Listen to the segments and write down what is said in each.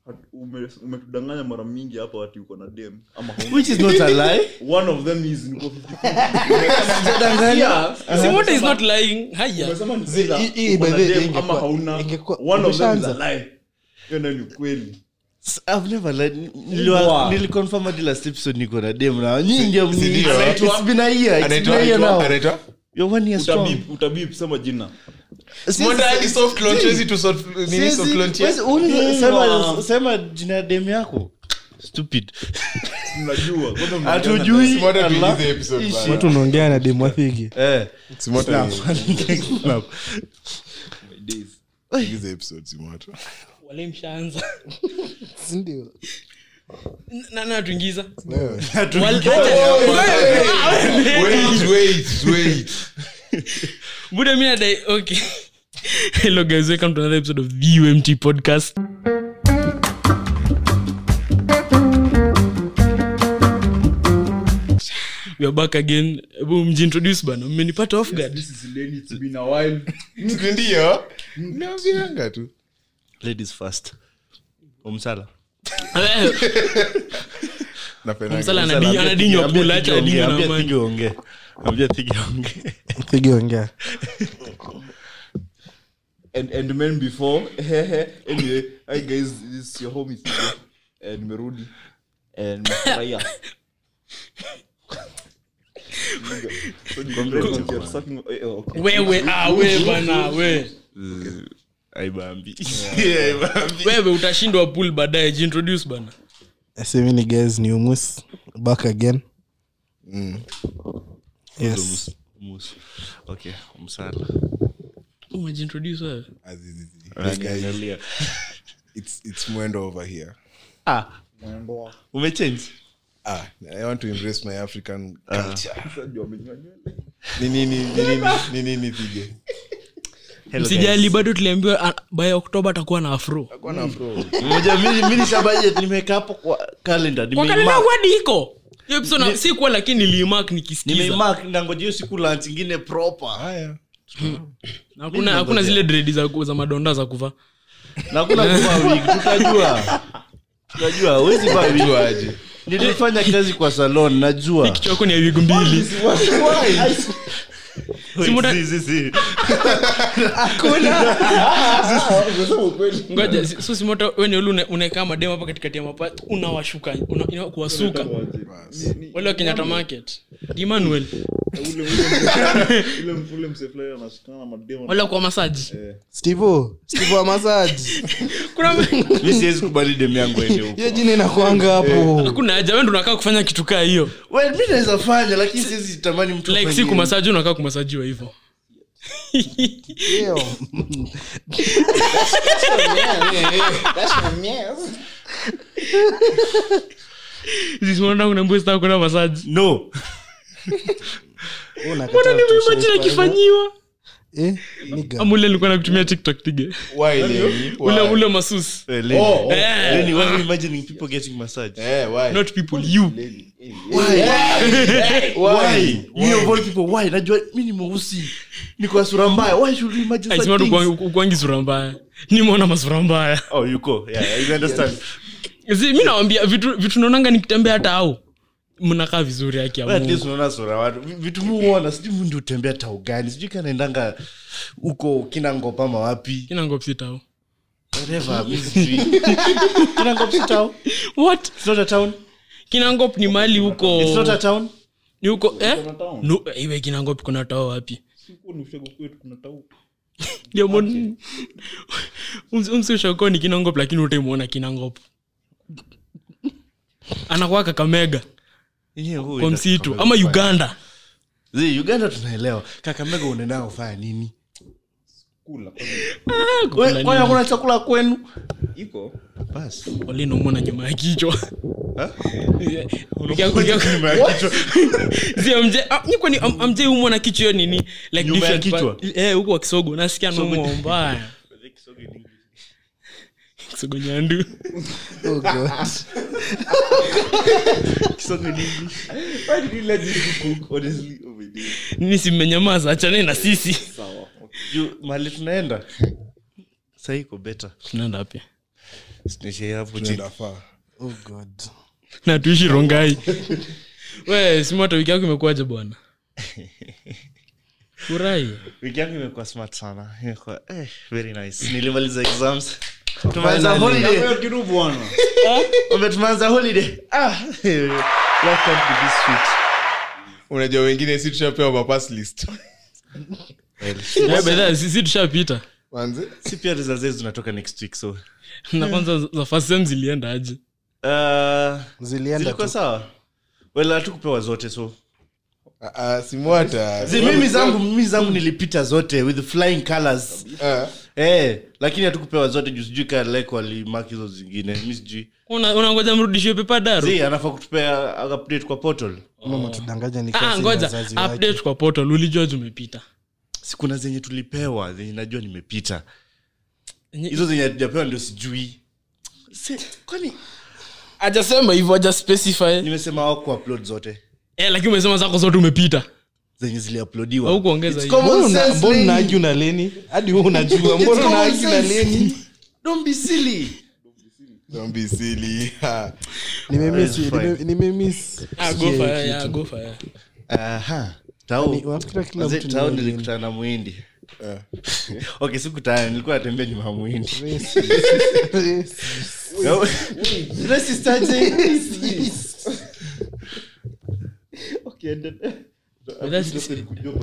ume- umetudanganya mara mingi hapa ati uko na dem ama hauna. which is not a lie one of them is niko 50. simota is not lying haya Umesema ni Zi- either hii- hii uko na by the way dem ingekuwa- ama hauna ingekuwa- one of them is umeshaanza. a lie hiyo ndio ni ukweli S- I've never lied. Niliwa- Wow. niliconfirm hadi last episode niko na dem na nyinyi ndio mni- ndio? It's been a year, it's been anaitwa a year anaitwa- now. anaitwa You're one year strong. utabip utabip sema jina Sisi- Mbona hadi soft launch hizi tu soft nini Sisi- soft launch ya- wezi- uliza- Yeah. sema- sema jina ya dem yako stupid mnajua kwanza mnaongea hatujui Simota Allah. tuingize episode Ishi. bana. watu unaongea na demwathigi Eh, Simota ni- snap. my days. tuingize episode Simota. wale mshaanza sindio na na tuingiza Wewe. Wal- Wait, wait, wait. buda mi nadai okay hello guys welcome to another episode of the umt podcast we are back again hebu mjiintroduce bana mmenipata off guard This is Lenny, it's been a while. ndio naambianga tu ladies first omsala Napendanga. msala anadi- anadinywa Ambia kula Thigi acha ongee, adinywe na ambia amani Thigi ongee. Ambia Thigi ongee. thigi ongea and and men before anyway hi guys this is your home Thige. and merudi and mfurahia So ni congratulations, you're sucking- eh, oh, okay. wewe ah, we bana we Aibambi. wewe utashindwa pool baadaye jiintroduce bana semini guys ni umus back again Mm. yes Mus. Okay, omsala. umejiintroduce wewe Azizi. Hey, guys, Angalia. it's- it's mwendo over here Ah, umechange ah, i want to embrace my african culture Sasa wamenyoa nywele. ni nini ni nini ni nini Thige? Hello, msijali guys. bado tuliambiwa ah, by oktoba atakuwa na afro Akuwa na afro. Mmoja, mimi- mimi nisha budget, nimeweka hapo kwa calendar, kwa nimeimark- kalenda kwadi iko hiyo episode na- sikuwa lakini nilimark nikisikiza nimeimark, nangoja hiyo siku lunch ingine proper. haya Na hakuna hakuna zile dredi za, za madonda za kuvaa Na hakuna kuvaa wig, tutajua. Tutajua, huwezi vaa wig. Juaje? nilifanya kazi kwa salon najua kichwa yako ni ya wigu mbili Si muda- Si, si, si. ngoja si- so simota weni uli unaekaa mademu hapa katikati ya mapa unawashuka una, ina, kuwasuka wale wa kenyatta market emmanuel Ule- ule mse- ule- ule mse fulani anashikana na mademu. wale kwa masaji stivo stivo wa masaji kuna mi siwezi kubali demu yangu ende huko hiyo jina inakwanga hapo hakuna haja wewe ndo unakaa kufanya kitu kaa hiyo well, mi naweza fanya lakini siwezi tamani mtu like si afanye- kumasaji unakaa kumasajiwa hivyo Ew. zisimondakunambua kuna masaji no Wewe unakataa mbona kutosha nimimajini ufahamu. akifanyiwa Eh, nigga. ama ule nilikuwa nakutumia tiktok tige Why, Lenny? ule Why? ule masus Eh, Lenny. Oh, Eh. Lenny, why are you imagining people getting massage eh, why? not people you why you of all people why najua mi ni mweusi niko na sura mbaya why should you imagine such aisimatu things? ukwangi sura mbaya nimeona masura mbaya oh yuko yeah you understand Zi- mi nawambia vitu vitu naonanga nikitembea hata au mnakaa vizuri haki ya Well, at least Mungu. unaona sura watu Vi- vitu muona sijui mu ndio tembea tau gani sijui kanaendanga huko kinangop ama wapi Kina ngop si tau whatever mi sijui kinangop si town what it's not a town kinangop ni mali huko it's not a town ni huko eh Kuna town. no iwe kinangop kuna tao wapi Sikuwa ni ushago kwetu kuna tau. ndio mon umsi ushako ni kinangop lakini utaimwona kinangop anakuwa kakamega Yenyewe huwa kwa ina- msitu ama uganda Zii, uganda tunaelewa kakamega unaendanga kufanya nini Kula. We- kwani hakuna chakula kwenu Iko. basi walinomona nyuma ya kichwa amje umwa na kichwa hiyo nini like Nyuma ya different kichwa? part- eh, huko wa kisogo nasikia naumwa mbaya kisogo nyandu Oh, God. Why did you let these people cook? Honestly, oh my days. nini simmenyamaza achane na sisi Sawa. juu mali tunaenda saiko beta tunaenda wapi Siniishie hapo chini Inafaa. oh god na tuishi rongai we simata wiki yako imekuwaje bwana furahi wiki yangu imekuwa smart sana imekuwa eh, very nice nilimaliza exams tumeanza holiday Ombe, tumeanza holiday ah life can't be this sweet unajua wengine si tushapewa mapas list Eh, bedha sisi tushapita manze si pia results zetu zinatoka next week so na kwanza za first sem zilienda aje uh, zilienda zilikuwa tu sawa well hatukupewa zote so Ah, ah, simwata Zi, mimi zangu mimi zangu nilipita zote with flying colors Ah, eh lakini hatukupewa zote juu sijui kaa lek walimaki hizo zingine mi sijui Una- unangoja mrudishiwe pepa daru zi anafaa kutupea update kwa portal mama tudanganya ni Ah, kasi ngoja wazazi wake. update kwa portal ulijua zumepita sikuna zenye tulipewa zenye najua nimepita Enye- hizo zenye hatujapewa ndio sijui Se, kwani ajasema hivyo aja specify nimesema hawaku upload zote eh, lakini umesema zako zote umepita zenye ziliuploadiwa au kuongeza It's hiyo common Mbona una- sense, mbona Lenny. unaaju na leni hadi huu unajua mbona common unaaju na sense. leni don't be silly don't be silly. Ah, nimemiss It's fine. nime- nimemiss Ah, go sikia for hii it, yeah, kitu. go for it. aha tao Ni- unafikira kila Manze, mtu ni tao Lenny? nilikutana na muhindi ah. okay sikutana nilikuwa natembea nyuma ya muhindi Racist. Racist aje? Bedha si-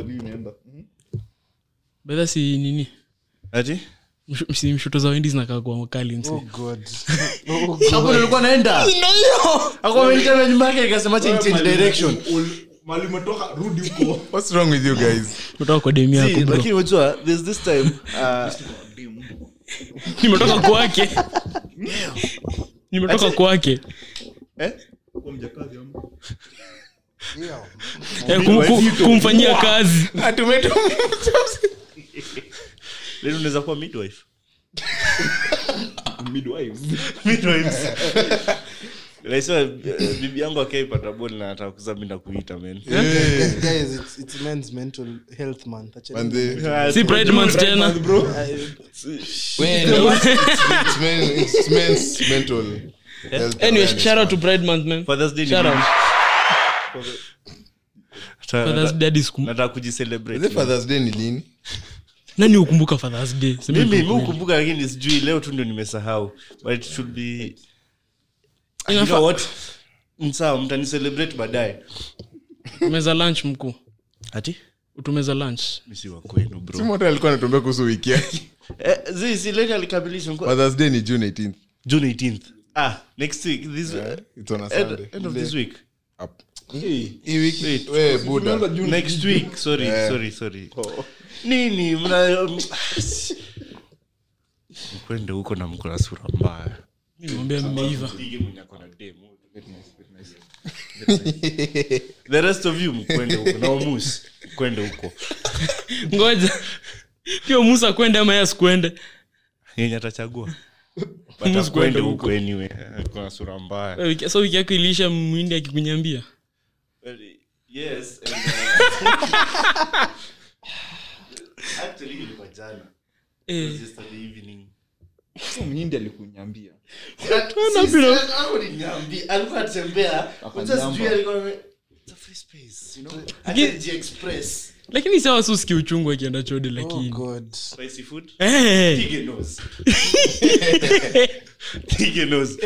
bedha si nini ati Mshu- si mshuto za wendi zinakaa kwa makali msi Oh God. Oh God. hapo nilikuwa naenda hapo amenitana nyuma yake nikasema acha change direction what's wrong with you guys kutoka kwa demi See, yako bro. lakini unajua there's this time uh, nimetoka kwake nimetoka kwake eh? Eh, kum- kum- kumfanyia kazi leo unaweza kuwa midwife midwives Naisema, eh, bibi yangu akaipata bol na nataka kuzaa mi nakuita men Guys, guys, it's- it's men's mental health month. Acheni manze si pride month tena it's men it's men's mental health anyway awareness shout out to month. pride month man Father's Day ni shout out lini? father's Nataka- day hadi siku nataka Is kujicelebrate it father's day ni lini nani hukumbuka father's day Sema mimi tu mi ukweli. ukumbuka lakini sijui leo tu ndio nimesahau but it should be you Inafaa- know what msawa mtanicelebrate baadaye tumeza lunch mkuu ati utumeza lunch misi wa kwenu bro simota alikuwa anatuambia kuhusu wiki yake eh, zi si leo alikamilisha mko- father's day ni june 18th june 18th ah next week this Yeah, it's on a end, Sunday. end of this week Up. hii wiki we buda next week sorry Yeah. sorry sorry nini mna kwende huko na mko na sura mbaya mi nimwambia mmeiva Pige mwenye ako na demo. the rest of you mkwende huko na omus kwende huko ngoja pia musa kwende ama yas kwende yenye atachagua But Musi akwende kwende huko anyway kuna sura mbaya Wewe wiki- so wiki yako iliisha mwindi akikunyambia Well, yes and, uh, actually ilikuwa jana Eh, It was yesterday evening mnyindi alikunyambia alikuwa atembea Akajamba. sijui alikuwa ame- It's a free space, you know? Lakini- Hata Ji-Express. lakini sawa si usikie uchungu akienda chode Oh lakini God. Spicy food? Eh, Pige nose. Pige nose.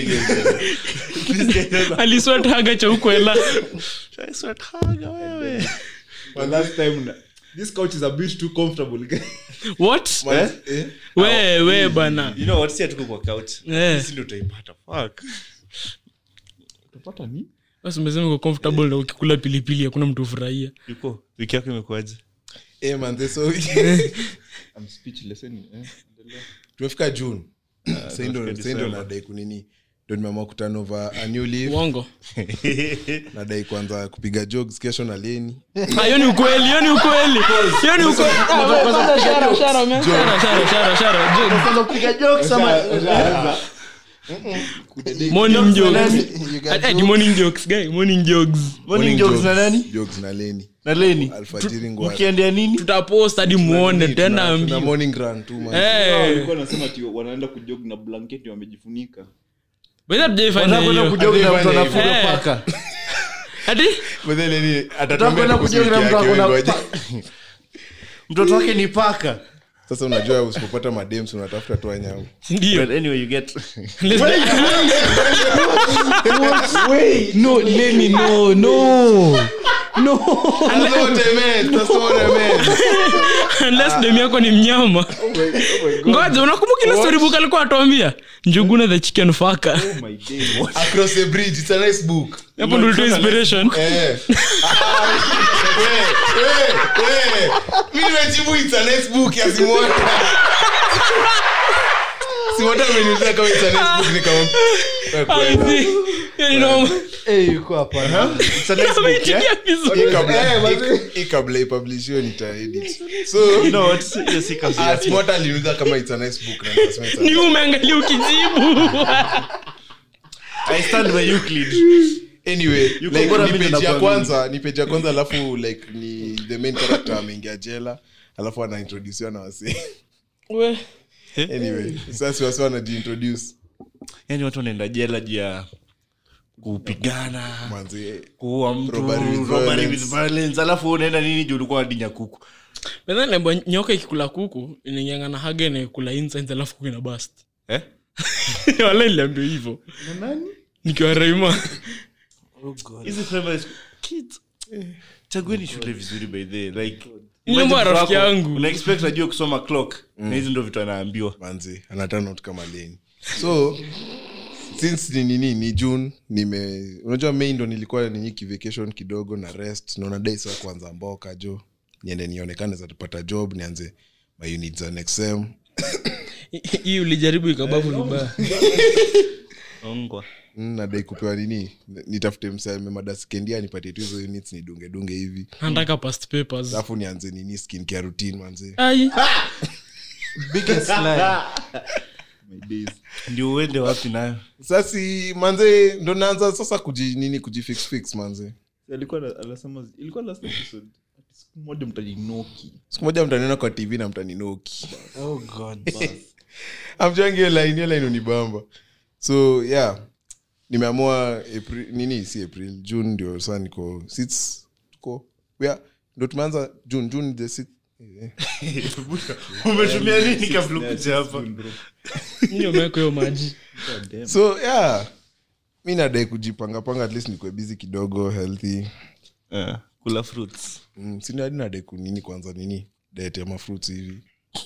aliswataga cha ukwela Try sweat haga wewe. But last time na- this couch is a bit too comfortable what Eh? we we bana You know what? Si hatuko kwa couch. Eh. Sisi ndio tutaipata. Fuck. utapata ni basi umesema uko comfortable na ukikula pilipili hakuna mtu ufurahia Yuko. Wiki yako imekuwaje? Eh, manze, so I'm speechless anyway, eh. tumefika june Sasa ndo- tunafika sasa ndo December. nadai kunini ndo nimeamua kutana over a new leaf uongo nadai kwanza kupiga jokes kesho na leni Ah, hiyo ni ukweli hiyo ni ukweli hiyo ni ukweli Ah, we, kwanza shara, shara, man. Shara, shara, shara, shara. Jo- Kwanza kupiga jokes ama morning jokes You got Ati- ati morning jokes guy morning jokes morning jokes na nani jokes na leni na leni alfajiri ngwara ukiendea nini tutapost hadi muone tena Tuna ambio morning run tu man. Eh, walikuwa nasema ati wanaenda kujog na blanketi wamejifunika by the way, hatujaifanya Unataka kwenda hiyo. kujoga na mtu Hadi anafuga Eh. paka Ati? But then Lenny Unataka atatuambia kwenda kuhusu kujoga na wiki mtu yake, akona wewe ngoja. pa- mtoto wake ni paka sasa unajua usipopata madems unatafuta tu wanyama Ndio. but anyway you get Wait, no, Lenny, no, no. No. That's what I meant, that's what I meant. unless dem yako ni mnyama ngoja unakumbuka ile storybook alikuwa atuambia njuguna the chicken faka oh my day Across the bridge, it's a nice book. hapo ndo ulitoa inspiration Eh. We, we, we. Mi nimejibu it's a nice book ya Simota. Simota ameniuliza kama it's a nice book, nikamwambia, we kwenda. Hiyo ni noma. Eh, yuko hapa. it's a nice book yeah? Ameitikia vizuri. Hii kabla- hii- hii kabla ipublishiwe nitaedit. So, you know what hiyo si kazi ah, yake Simota aliniuliza kama it's a nice book na nikasema it's a ni umeangalia ukijibu i stand by euclid anyway Yuko like, bora ni mimi page ya nakuamini. kwanza ni page ya kwanza alafu like ni the main character ameingia jela alafu anaintrodusiwa na wasi We. anyway sasa wasi wanajiintroduce yani watu wanaenda jela juu ya kupigana manzi kuua mtu Robbery with robbery violence. with violence alafu unaenda nini juu ulikuwa wadinya kuku Nadhani lembo nyoka ikikula kuku inaingianga na haga inaikula insides alafu kuku ina bust eh? wala niliambia hivyo nikiwa raima hizi primary school kids eh, chagueni shule vizuri by the way. like Ni mambo ya imagine rafiki wako, yangu. una expect ajue kusoma clock na hizi ndo vitu anaambiwa manzi anatanot kama leni so since ni nini ni june nime unajua mei ndo nilikuwa ninyiki vacation kidogo na rest naona dai saa kuanza mboka jo niende nionekane zatupata job nianze my units za next sem hii ulijaribu ikabavu vibaya ongwa Mm, nadai kupewa nini nitafute mseme madaskendia nipatie tu hizo units nidunge dunge hivi nataka past papers alafu nianze nini skin care routine manze ai Biggest lie. my days ndio uende wapi nayo sasi manze ndo naanza sasa kuji nini kujifix fix manze alikuwa na- anasema ilikuwa last episode ati siku moja mtajinoki siku moja mtaniona kwa tv na mtaninoki Oh, God. amjangi hiyo line hiyo line unibamba so yeah nimeamua april nini si april june ndio saa niko sits tuko wea ndo tumeanza june june the six eh, umetumia nini kabla ukuja hapa nini umeweka hiyo maji so yeah mi nadai kujipangapanga at least nikuwe busy kidogo healthy Eh, kula fruits mm, sinadi nadai kunini kwanza nini diet ya mafruits hivi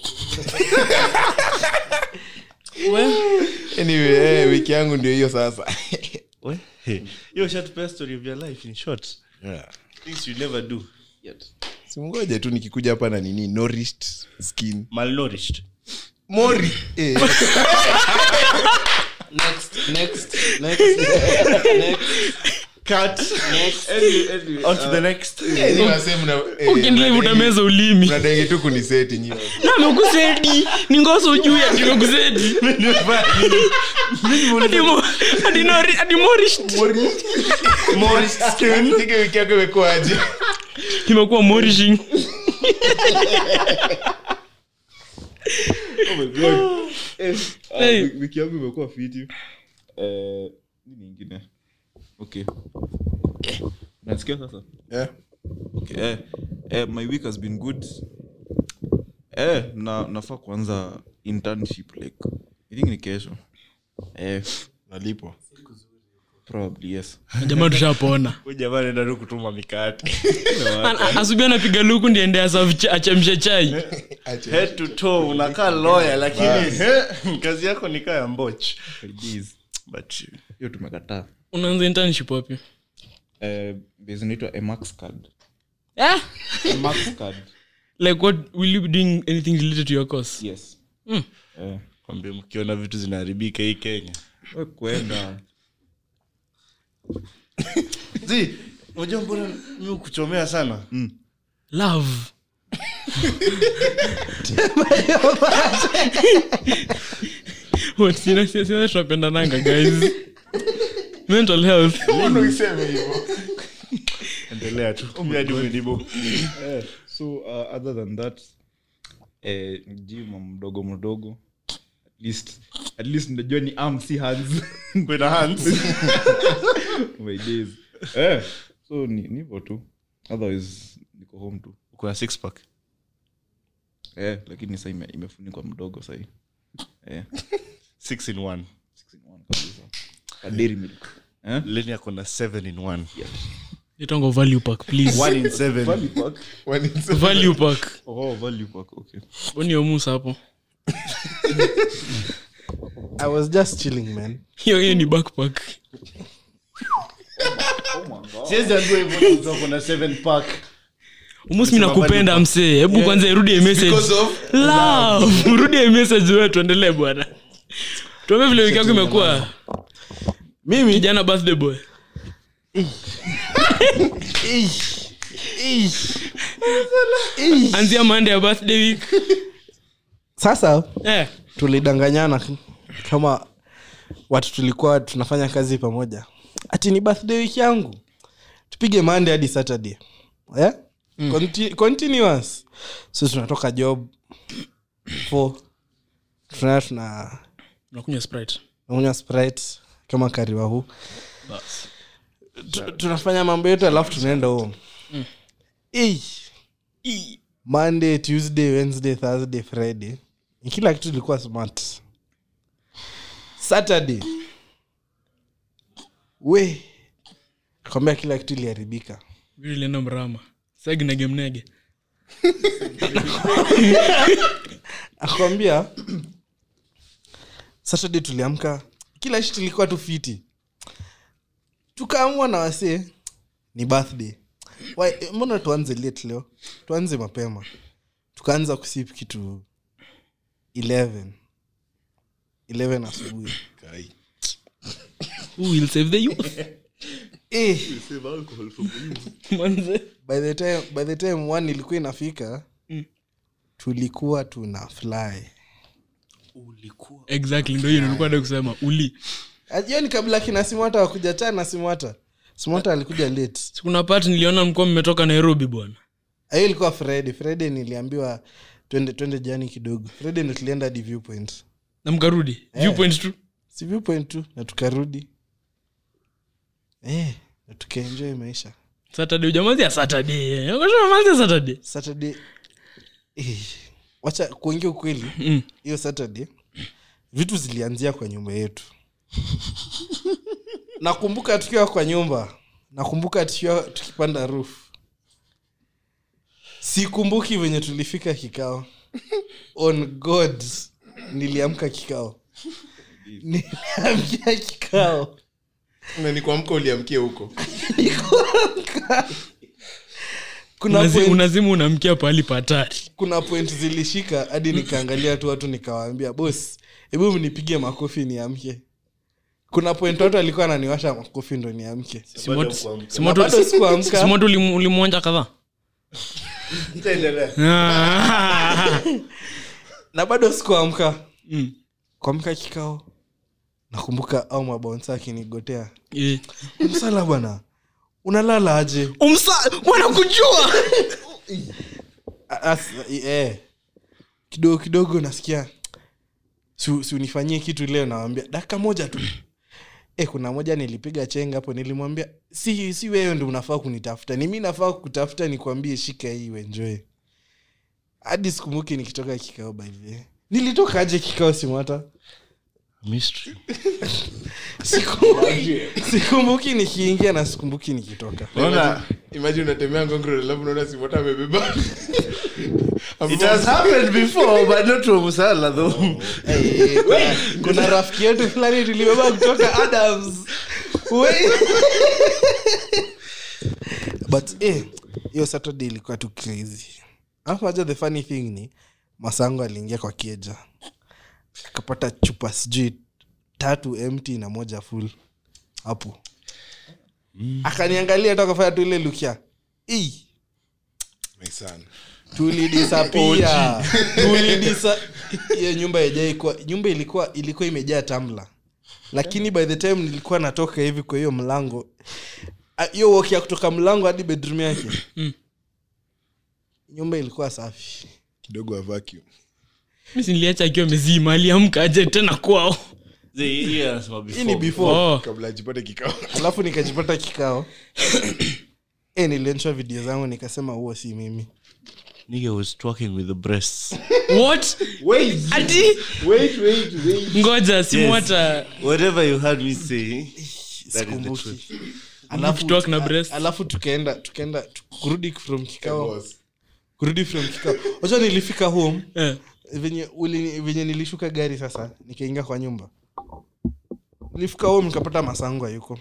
anyway eh, wiki yangu ndio hiyo sasa We, hey. hiyo shatupea story of your life in short yeah. things you never do simngoje tu nikikuja hapa na nini nourished skin malnourished mori eh. Next, next, next, next, cut next. on to the next Eh, ni wasee mna- eh, ukiendelea mnadai- utameza ulimi mnadai tu kuniseti nyi na amekusedi ni ngoso ujui ati amekusedi Ati mo- ati nori- ati morished. Nige wiki yako imekuwaje imekuwa morishing oh my god eh, ah, Hey. wi- wiki yangu imekuwa fiti eh, nini ingine okay nasikia sasa Eh, okay eh, eh, my week has been good eh, na nafaa kuanza internship like i think ni kesho eh, nalipwa probably yes jamaa tushapona Huyu jamaa anaenda tu kutuma mikate asubuhi anapiga luku ndiende achemshe chai Acha. head to toe unakaa lawyer lakini eh, kazi yako ni kaa ya mboch My days. but hiyo tumekataa unaanza internship wapi eh, base inaitwa emax card eh? emax card like what will you be doing anything related to your course yes Mm. eh, kwambia mkiona vitu zinaharibika hii kenya we kwenda zi unajua mbona mi kuchomea sana love What, sina- sina- sina tunapendananga guys mental health endelea tu Mimi hadi umenibo. Eh, so uh, other than that eh, gym mdogo mdogo at least at least najua ni arm si hands With the hands. my days eh, so ni ni hivyo tu otherwise niko home tu Uko na six pack. eh, lakini sa ime, imefunikwa mdogo sahii eh, Six in one. six in one kabisa A dairy milk eh? Lenny ako na seven in one. itongo value pack please One in seven. value pack When it's- value pack oh value pack okay oni omusa hapo i was just chilling man hiyo hiyo ni backpack Siwezi ambiwa hivyo mtu ako na seven pack. umus mi nakupenda msee hebu kwanza irudie message Because of- love rudie message wewe tuendelee bwana tuambie vile wiki yako imekuwa mimi kijana birthday boy anzia mande ya birthday week sasa eh tulidanganyana kama watu tulikuwa tunafanya kazi pamoja ati ni birthday wiki yangu tupige mande hadi saturday yeah? Conti- continuous so tunatoka job four tuna tuna unakunywa sprite unywa sprite kama kariwa huu Tu- tunafanya mambo yetu alafu tunaenda home mm. monday tuesday wednesday thursday friday Ni kila kitu ilikuwa smart saturday we kwambia kila kitu iliharibika vile ilienda mrama sagi nege mnege akwambia saturday tuliamka kila shit ilikuwa tu fiti tukaamua na wasee ni birthday Why, eh, mbona tuanze late leo tuanze mapema tukaanza kusip kitu 11 11 asubuhi Kai. who will save the youth eh, manze by the time by the time one ilikuwa inafika tulikuwa tuna fly exactly ndo hiyo nilikuwa nataka kusema uli hiyo ni kabla kina simwata wakuja tana simwata simwata alikuja late kuna part niliona mlikuwa mmetoka nairobi bwana hiyo ilikuwa friday friday niliambiwa twende twende jani kidogo friday ndo tulienda hadi viewpoint na mkarudi viewpoint tu si viewpoint tu na tukarudi eh, na tukaenjoy maisha saturday ujamazia saturday mamazia saturday saturday eh, wacha kuongea ukweli Mm. hiyo saturday vitu zilianzia kwa nyumba yetu nakumbuka tukiwa kwa nyumba nakumbuka tukiwa tukipanda roof sikumbuki venye tulifika kikao on god niliamka kikao niliamkia kikao na ni kuamka uliamkia huko Nikuamka. kuna Unazi- point, unazimu unamkia pahali patari kuna point zilishika hadi nikaangalia tu watu nikawaambia bos hebu mnipige makofi niamke kuna point watu alikuwa ananiwasha makofi ndo niamke Na bado sikuamka simoto ulimwonja kadhaa Nitaendelea. na bado sikuamka Mm. kuamka kikao nakumbuka au mabonsa akinigotea Eh. msala bwana unalala aje umsa wanakujua A- as- eh. kidogo kidogo nasikia si si unifanyie kitu leo nawambia dakika moja tu e, kuna moja nilipiga chenga hapo nilimwambia si si wewe ndo unafaa kunitafuta ni mi nafaa kutafuta nikwambie shika hii uenjoy hadi sikumbuki nikitoka kikao by the way. nilitoka aje kikao simata Mystery. sikumbuki sikumbuki nikiingia na sikumbuki nikitoka Unaona, imagine unatembea ngongro alafu unaona simota amebeba it has happened before but not to Musala though. Eh, kuna- kuna rafiki yetu fulani tulibeba kutoka adams We- but eh, hiyo saturday ilikuwa tu crazy alafu aja the funny thing ni masango aliingia kwa kieja akapata chupa sijui tatu empty na moja full hapo akaniangalia tu akafanya tu ile lukia "Ii, My son. tulidisapia tulidisa hiyo nyumba ijaikuwa nyumba ilikuwa ilikuwa imejaa tamla lakini by the time nilikuwa natoka hivi kwa hiyo mlango ah, hiyo walk ya kutoka mlango hadi bedroom yake nyumba ilikuwa safi kidogo wa vacuum mi niliacha akiwa mezima aliamka aje tena kwao Zee, hii anasema hii ni before. before oh. kabla ajipate kikao alafu nikajipata kikao e, nilionyeshwa video zangu nikasema huo si mimi Nigga was twerking with the breasts. what ati ngoja simwata Whatever you heard me say, that is the sikumbuki truth. alafu, Ukitwak na breast. alafu tukaenda tukaenda tu- kurudi from kikao kurudi from kikao wacha nilifika home eh. venye uli- venye nilishuka gari sasa nikaingia kwa nyumba nilifika home nikapata masango hayuko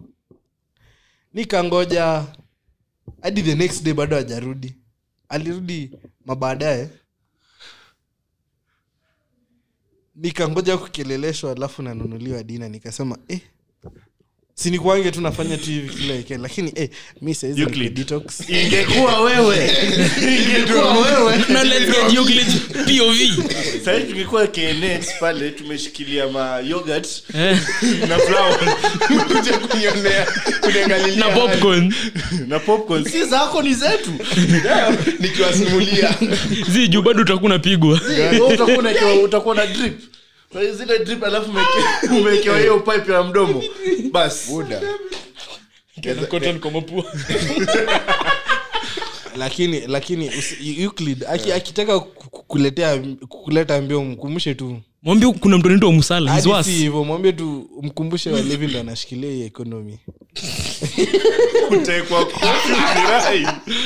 nikangoja hadi the next day bado hajarudi alirudi mabaadaye nikangoja kukeleleshwa alafu nanunuliwa dina nikasema eh, sinikwange tu nafanya tu hivi kila weekend lakini eh, mi saizi niko Euclid. detox ingekuwa wewe ingekuwa wewe Now let's get Euclid's POV. sahii tungekuwa knet pale tumeshikilia ma yogurt Eh, na flour kuja kunionea kuniangalilia na popcorn na popcorn si zako ni zetu nikiwasimulia zi juu bado utakuwa unapigwa Wewe utakuwa unaekewa- utakuwa na drip Kwa hiyo zile drip alafu umeke- umewekewa hiyo pipe ya mdomo basi buda Cotton kwa mapua. lakini lakini usi- Euclid aki- akitaka ku- ku- kuletea kuleta mbio mkumbushe tu mwambie kuna mtu anaitwa musala he's hadi si worse. hivyo mwambie tu mkumbushe walevi ndo anashikilia hii ekonomi kutekwa kirai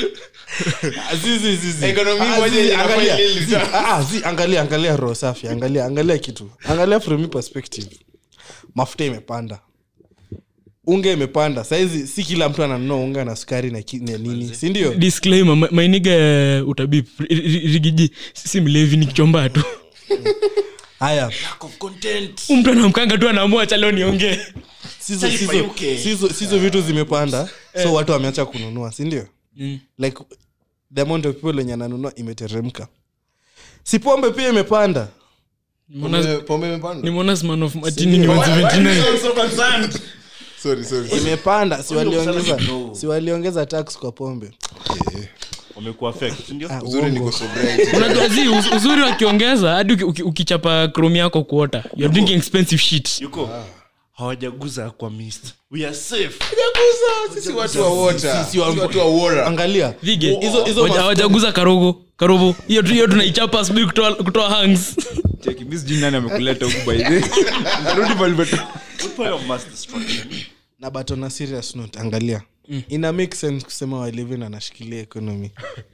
Economy moja inafanya ile lita- angalia angalia roho safi angalia angalia kitu angalia from me perspective mafuta imepanda unga imepanda saizi si kila mtu ananunua unga na sukari na, ki- na nini sindio disclaimer ma- mainiga ya utabip ri- ri- rigiji si mlevi ni kichomba tu haya Huyu mtu anamkanga tu anaamua cha leo niongee sizo, Taifa sizo, UK. sizo, sizo vitu zimepanda so watu wameacha kununua sindio Mm. like the amount of people wenye ananunua imeteremka si pombe pia imepanda Nimeona- Pombe- pombe imepanda? nimeona man of matini ni 179 Sorry, sorry. imepanda si waliongeza No. si waliongeza tax kwa pombe wamekuwa affect, ndio Ah, Uzuri uongo. niko sobriety. unajua zi uz- uzuri wakiongeza hadi uki- uki- ukichapa chrome yako kuota you're drinking expensive shit yuko hawajaguza kwa mist we are safe Sisi watu wa water. Sisi wa- Sisi watu wa water. angalia vige hizo hizo Waja- mafuta- hawajaguza karogo karobo hiyo tu hiyo tunaichapa asubuhi kutoa kutoa hangs Cheki, mi sijui nani amekuleta huku by the way. Rudi mahali umetoka. What point of mass destruction na but on a serious note angalia ina make sense kusema walivin anashikilia economy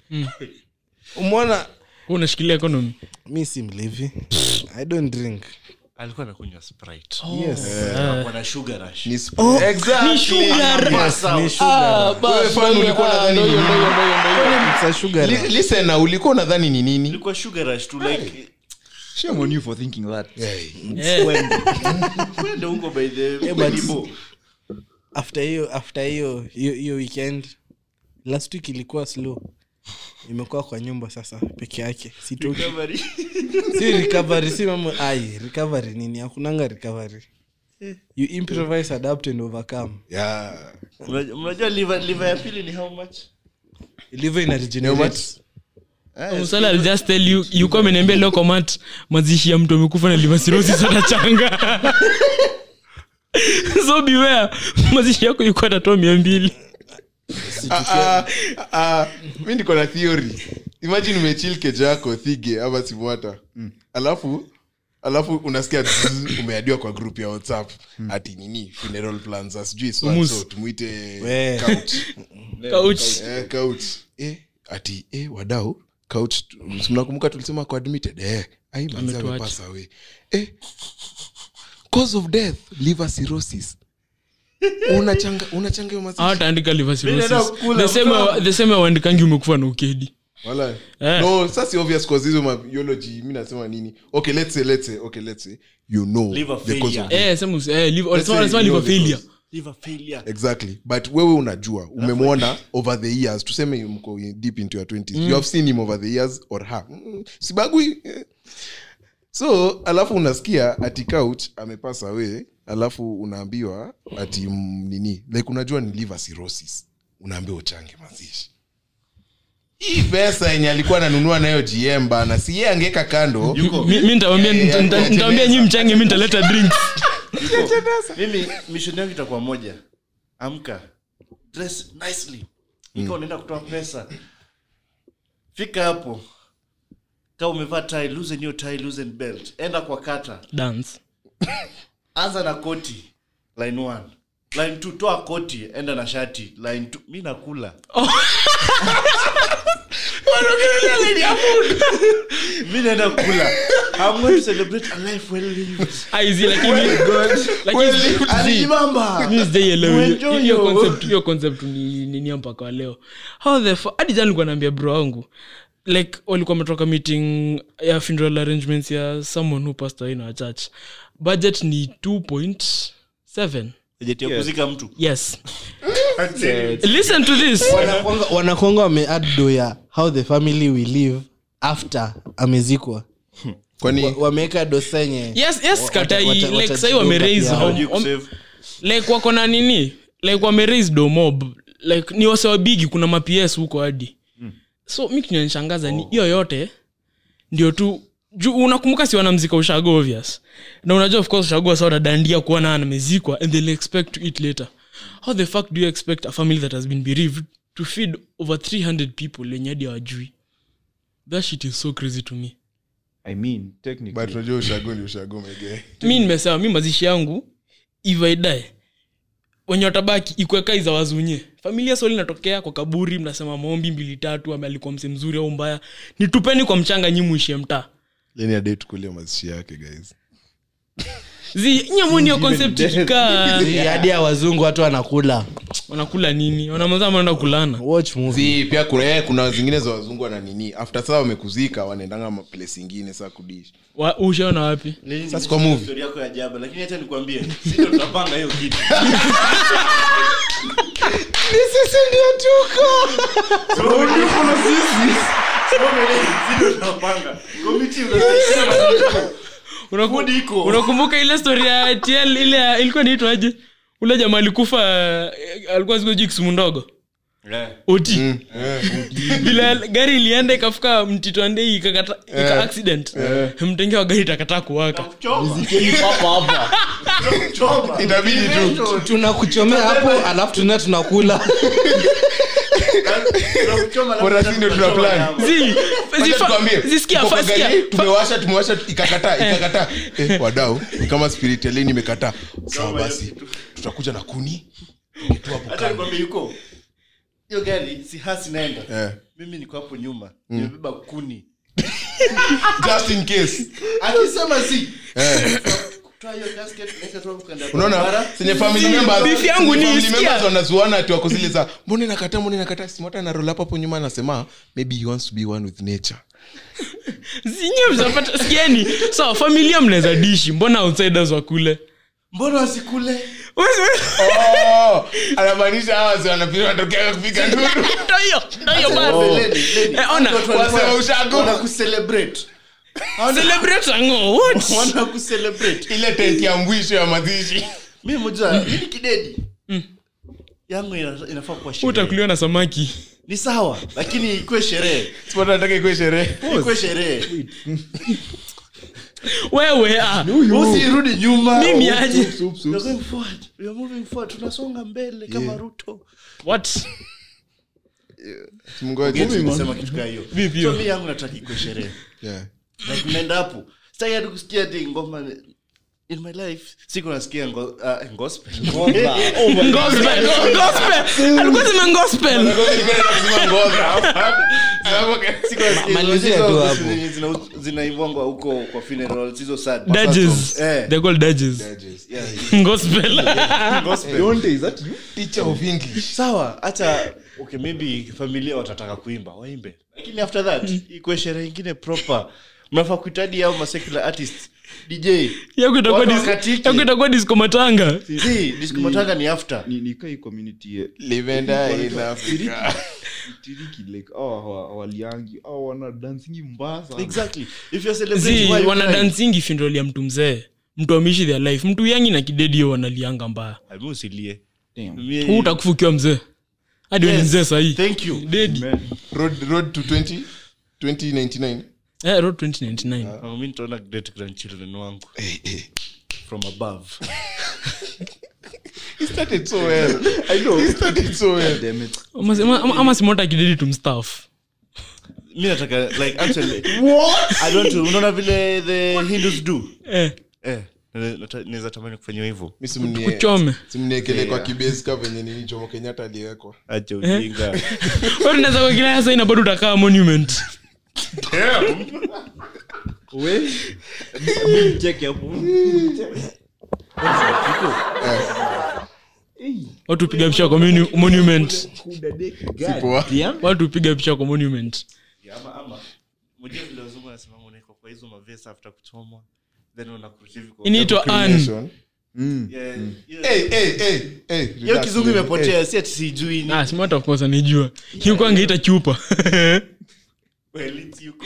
umwona Wewe unashikilia economy mi si mlevi i don't drink alikuwa anakunywa sprite yes Anakuwa na sugar rush Ni sp- Exactly. Pass out. ni sugar Wewe fan ulikuwa unadhani ni nini? It's a sugar Li- rush. listen na ulikuwa unadhani ni nini ilikuwa sugar rush tu like Shame on you for thinking that. Eh, kwenda huko by the but- Balibo. after hiyo after hiyo hiyo hiyo weekend last week ilikuwa slow imekuwa kwa nyumba sasa peke yake sitoki Recovery. si recovery si mama ai recovery nini hakunanga recovery you improvise adapt and overcome Yeah. Unajua- unajua liver liver ya pili ni how much liver ina How regenerate much? Musala I'll just tell you yuko ameniambia leo komat mazishi ya mtu amekufa na liver cirrhosis atachanga so beware mazishi yako yuko atatoa mia mbili Ah, ah, ah, mi niko na theory imagine umechil keja yako thige ama simwata alafu alafu unasikia zzz, umeadiwa kwa group ya whatsapp ati nini funeral plans as sijui so and Umus. so tumuite We. couch couch eh, couch eh, ati eh, wadau couch mnakumbuka tulisema kwa admitted eh, ai manzi Ametuacha. amepasa we eh, cause of death liver cirrhosis unachanga unachanga hiyo mazishi hawataandika liver cirrhosis naenda kukula the same mtoto. the same waandikangi umekufa na ukedi Wala. Eh. no sasa si obvious cause hizo ma biology mi nasema nini okay let's say let's say okay let's say you know Liver the cause failure. of eh sema usi- eh liver Let's wanasema say wanasema you know liver the failure cause. liver failure exactly but wewe unajua umemwona over the years tuseme mko in- deep into your 20s you have seen him over the years or her mm, sibagui eh. so alafu unasikia ati couch amepasa away alafu unaambiwa ati mm, nini like unajua ni liver cirrhosis unaambiwa uchange mazishi hii pesa yenye alikuwa ananunua nayo gm bana si ye angeka kando Mi- mi nitawambia Eh, nita- ya- nitawambia nyi mchange mi nitaleta drinks mimi mishoni yangu itakuwa moja amka dress nicely ikawa unaenda kutoa pesa fika hapo kama umevaa tie loosen hiyo tie loosen belt enda kwa kata dance anza na koti line one line two toa koti enda na shati line two mi nakula mi naenda kula I'm going to celebrate a life well lived. aizi lakini lakini Alijibamba. mi sijaielewa hiyo- Mwenjoyo. hiyo concept hiyo concept ni nini mpaka wa leo how the fu- hadi jana nilikuwa naambia bro wangu like walikuwa wametoka meeting ya funeral arrangements ya someone who passed away in our church budget ni 2.7 Bajeti ya kuzika mtu yes listen to this Wanakuanga- wanakuanga wameadd do ya how the family will live after amezikwa kwani Wa- wameweka do senye yes yes katai wata- like wata- sahi wameraise wata- home- Hawajui home- kusave. like wako na nini like wameraise domob like ni wasewabigi kuna maps huko hadi so mi kinyanishangaza ni hiyo yote ndio tu juu unakumbuka si wanamzika ushago obvious na unajua of course ushago wasa wanadandia kuona amezikwa and they'll expect to eat later how the fuck do you expect a family that has been bereaved to feed over 300 people lenye hadi hawajui that shit is so crazy to me i mean technically but unajua ushago ni ushago mege mi nimesema mi mazishi yangu if I die wenye watabaki ikweka iza wazunye familia soli inatokea kwa kaburi mnasema maombi mbili tatu ame alikuwa mse mzuri au mbaya nitupeni kwa mchanga nyi muishie mtaa leni adai tukulia mazishi yake guys zi nyamoni hiyo concept ikikaa hadi ya wazungu watu wanakula wanakula nini wanamaza wanaenda kulana watch movie si pia kuna, eh, kuna zingine za wazungu wana nini after saa wamekuzika wanaendanga maplace ingine saa kudishi Wa- ushaona wapi Nini- Sasa kwa movie. story yako ya jaba lakini hata nikwambie si ndio tutapanga hiyo kitu Si ndio tunapanga. Committee unasaidia Unaku- Food iko. unakumbuka ile story ya tl ile ya- ilikuwa niitwaje ule jamaa alikufa eh, alikuwa sikuji kisumu ndogo Eh. oti vile gari ilienda ikafika mtitwandei ikakata ika accident mtenge wa gari takataa kuwaka Choma. Choma. itabidi tu tunakuchomea hapo alafu tuna tunakula Tunakuchoma alafu Bora si ndio tuna tunachoma plan. nyama. Zi- Wacha zifa- tukwambie, zisikia tuko kwa fa- gari, sikia, fa- tumewasha tumewasha ikakataa ikakataa eh, wadau ni kama spirit ya leni imekataa sawa Kama basi hiyo tutakuja na kuni hata nikwambie yuko hiyo gari si hasi naenda Eh. mimi niko hapo nyuma nimebeba kuni just in case akisema si eh. toa hiyo casket weka tu hapo kando ya unaona barabara. senye family Si, members beef yangu senye ni family isikia. members wanazuana ati wako zile za mbona nakataa mbona nakataa simota na roll up hapo nyuma anasema maybe he wants to be one with nature zinye mzapata sikieni sawa familia mnaweza dishi mbona outsiders wakule mbona wasikule oh anamaanisha hawa si wanapita wanatokea kupiga nduru ndo hiyo ndo hiyo basi Lady, lady. Eh, ona, Watu walikuwa- wasema ushago. wanakucelebrate. celebrate ango what wanakucelebrate ile tent ya mwisho ya mazishi mi mojua mimi kidedi yangu ina- inafaa kuwa sherehe utakuliwa na samaki ni sawa lakini ikuwe sherehe simota nataka ikuwe sherehe ikuwe sherehe wewe ah, usirudi nyuma mimi aje We are going forward. We are moving forward. tunasonga mbele kama ruto what Mngoje. Nimesema kitu kaa hiyo Vipi hiyo? so mi yangu nataka ikuwe sherehe Yeah. like mnaenda hapo sitaki hadi kusikia ati ngoma in my life siku nasikia ngo, uh, gospel gospel go- gospel alikuwa sema gospel Siku nasikia malizia hizo tu vitu hapo. zenye zina- zinaimbwangwa huko kwa funerals hizo sad dudges Eh. they're called dudges Yeah, gospel gospel Teacher of English. sawa hata okay maybe familia watataka kuimba waimbe lakini after that ikuwe sherehe ingine proper mnafaa kuitadi au masecular artist dj yako itakuwa Watu dis- wakatiki. yako itakuwa disco matanga si discomatanga ni after ni ni kai community ye- livenda in africa tiriki like oh hawa- hawaliangi oh wana dancingi mbaya sana exactly if you're celebrating zi why you wana cry? dansingi funeral ya mtu mzee mtu ameishi their life mtu yangi na kidedio wanalianga mbaya Ah, mi usilie Damn. Mi- huu utakufa ukiwa mzee hadi yes. Yes. mzee sahii thank you dedi road, road to 20 2099 eh, road 2099 Ah, mi nitaona great grandchildren wangu from above he started so well i know he started so well Damn it. ama, ama, ama simota kidedi tumstaff mi nataka like actually i don't unaona vile the hindus do eh, eh nata- naweza tamani kufanyiwa hivyo mi simnie kuchome simniekele kwa kibesi ka venye nini jomo kenyatta aliwekwa acha ujinga Wewe unaweza kuwekelea sasa ina bado utakaa monument we cheke hapo watu piga picha kwa monu- monument Sipoa. watu piga picha kwa monument ama ama mjua vile wazungu wanasema unaekwa kwa hizo mavesa after kuchomwa then unakurusha hivi kwa inaitwa an Cremation. Yeah, hiyo- Hey, hey, hey, hey, hiyo relax, kizungu baby. imepotea si ati sijui ni ah, smart of course anijua hiyo kwa angeita chupa well it's you go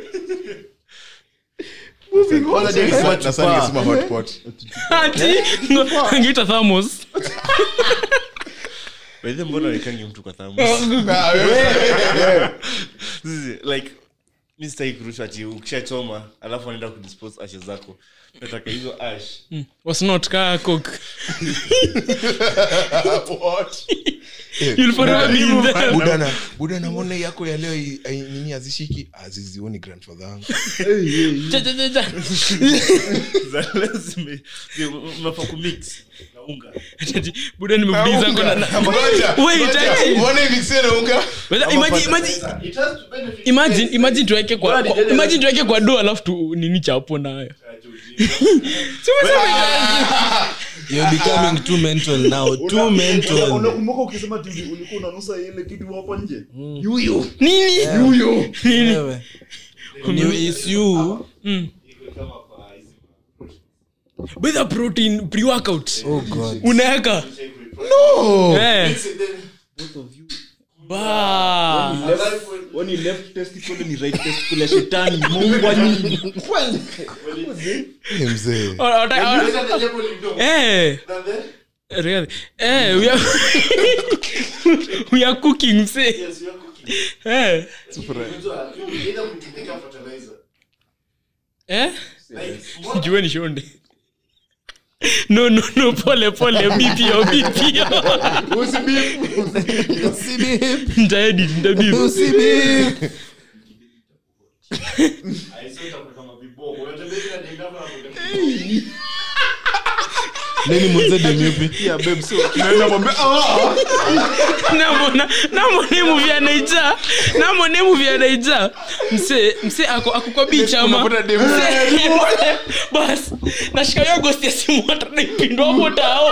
Hey, Kwanza hey, ni na- smart na sasa chupa. ningesema hot pot. ati angeita thamos by the way, mbona wekangi mtu kwa thamu Ah, wewe- Sisi, like mi sitaki kurushwa ati ukishachoma alafu anaenda kudispose ashes zako nataka hizo ash wasnot kaa cook What? You'll forever be in them. buda na buda na mbona yako ya leo i- ai- nini azishiki azizioni grandfather yangu Cha, cha, cha, cha. za leo zime zime- mnafaa kumix na unga Ati, buda nimekudiza kwa na- na- Ngoja, Wait, ngoja. ati- Mbona hivi kisena unga Whether- imagine- imagine- it has to benefit imagine imagine tuweke kwa, Bwana, kwa dede- imagine tuweke kwa do alafu tu nini chapo nayo Si umesema You're becoming too mental now. Too mental. unakumbuka ukisema tv ulikuwa unanusa ile kitu hapo nje nini nini Wewe. Ni- it's you. with a protein pre workout Oh God. unaweka no eh ba When you left testicle ni right testicle ya shetani mungu wa nini Eh, mzee Ora- ora- ora- eh really eh we are we are cooking say eh eh jueni shonde no no no pole pole bipio bipio ntaedit ntabip Nani mwenze demiupi? namona namona emuvi anaija namona emuvi anaija mse mse ako ako kwa beach ama Mse- mse- bas nashika yo ghost ya simu hata naipindwa hapo tao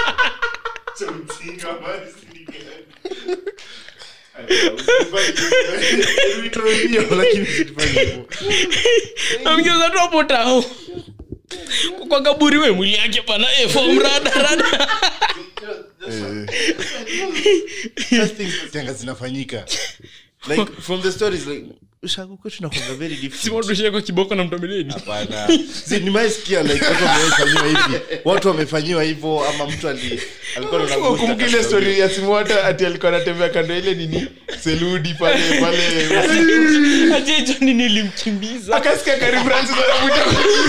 amgeuza tu hapo tao kwa kaburi we mwili yake pana eh, form rada rada tanga zinafanyika like from the stories like ushago kwetu nakwanga very different simatushe kwa kiboko na mtomeleni Hapana. Si, nimewaisikia like watu wamefanyiwa hivi watu wamefanyiwa hivyo ama mtu ali alikuwa na kumbuka ile story ya simwata ati alikuwa anatembea kando ile nini seludi pale pale ajejoni nilimkimbiza akasikia karibu Francis anakuja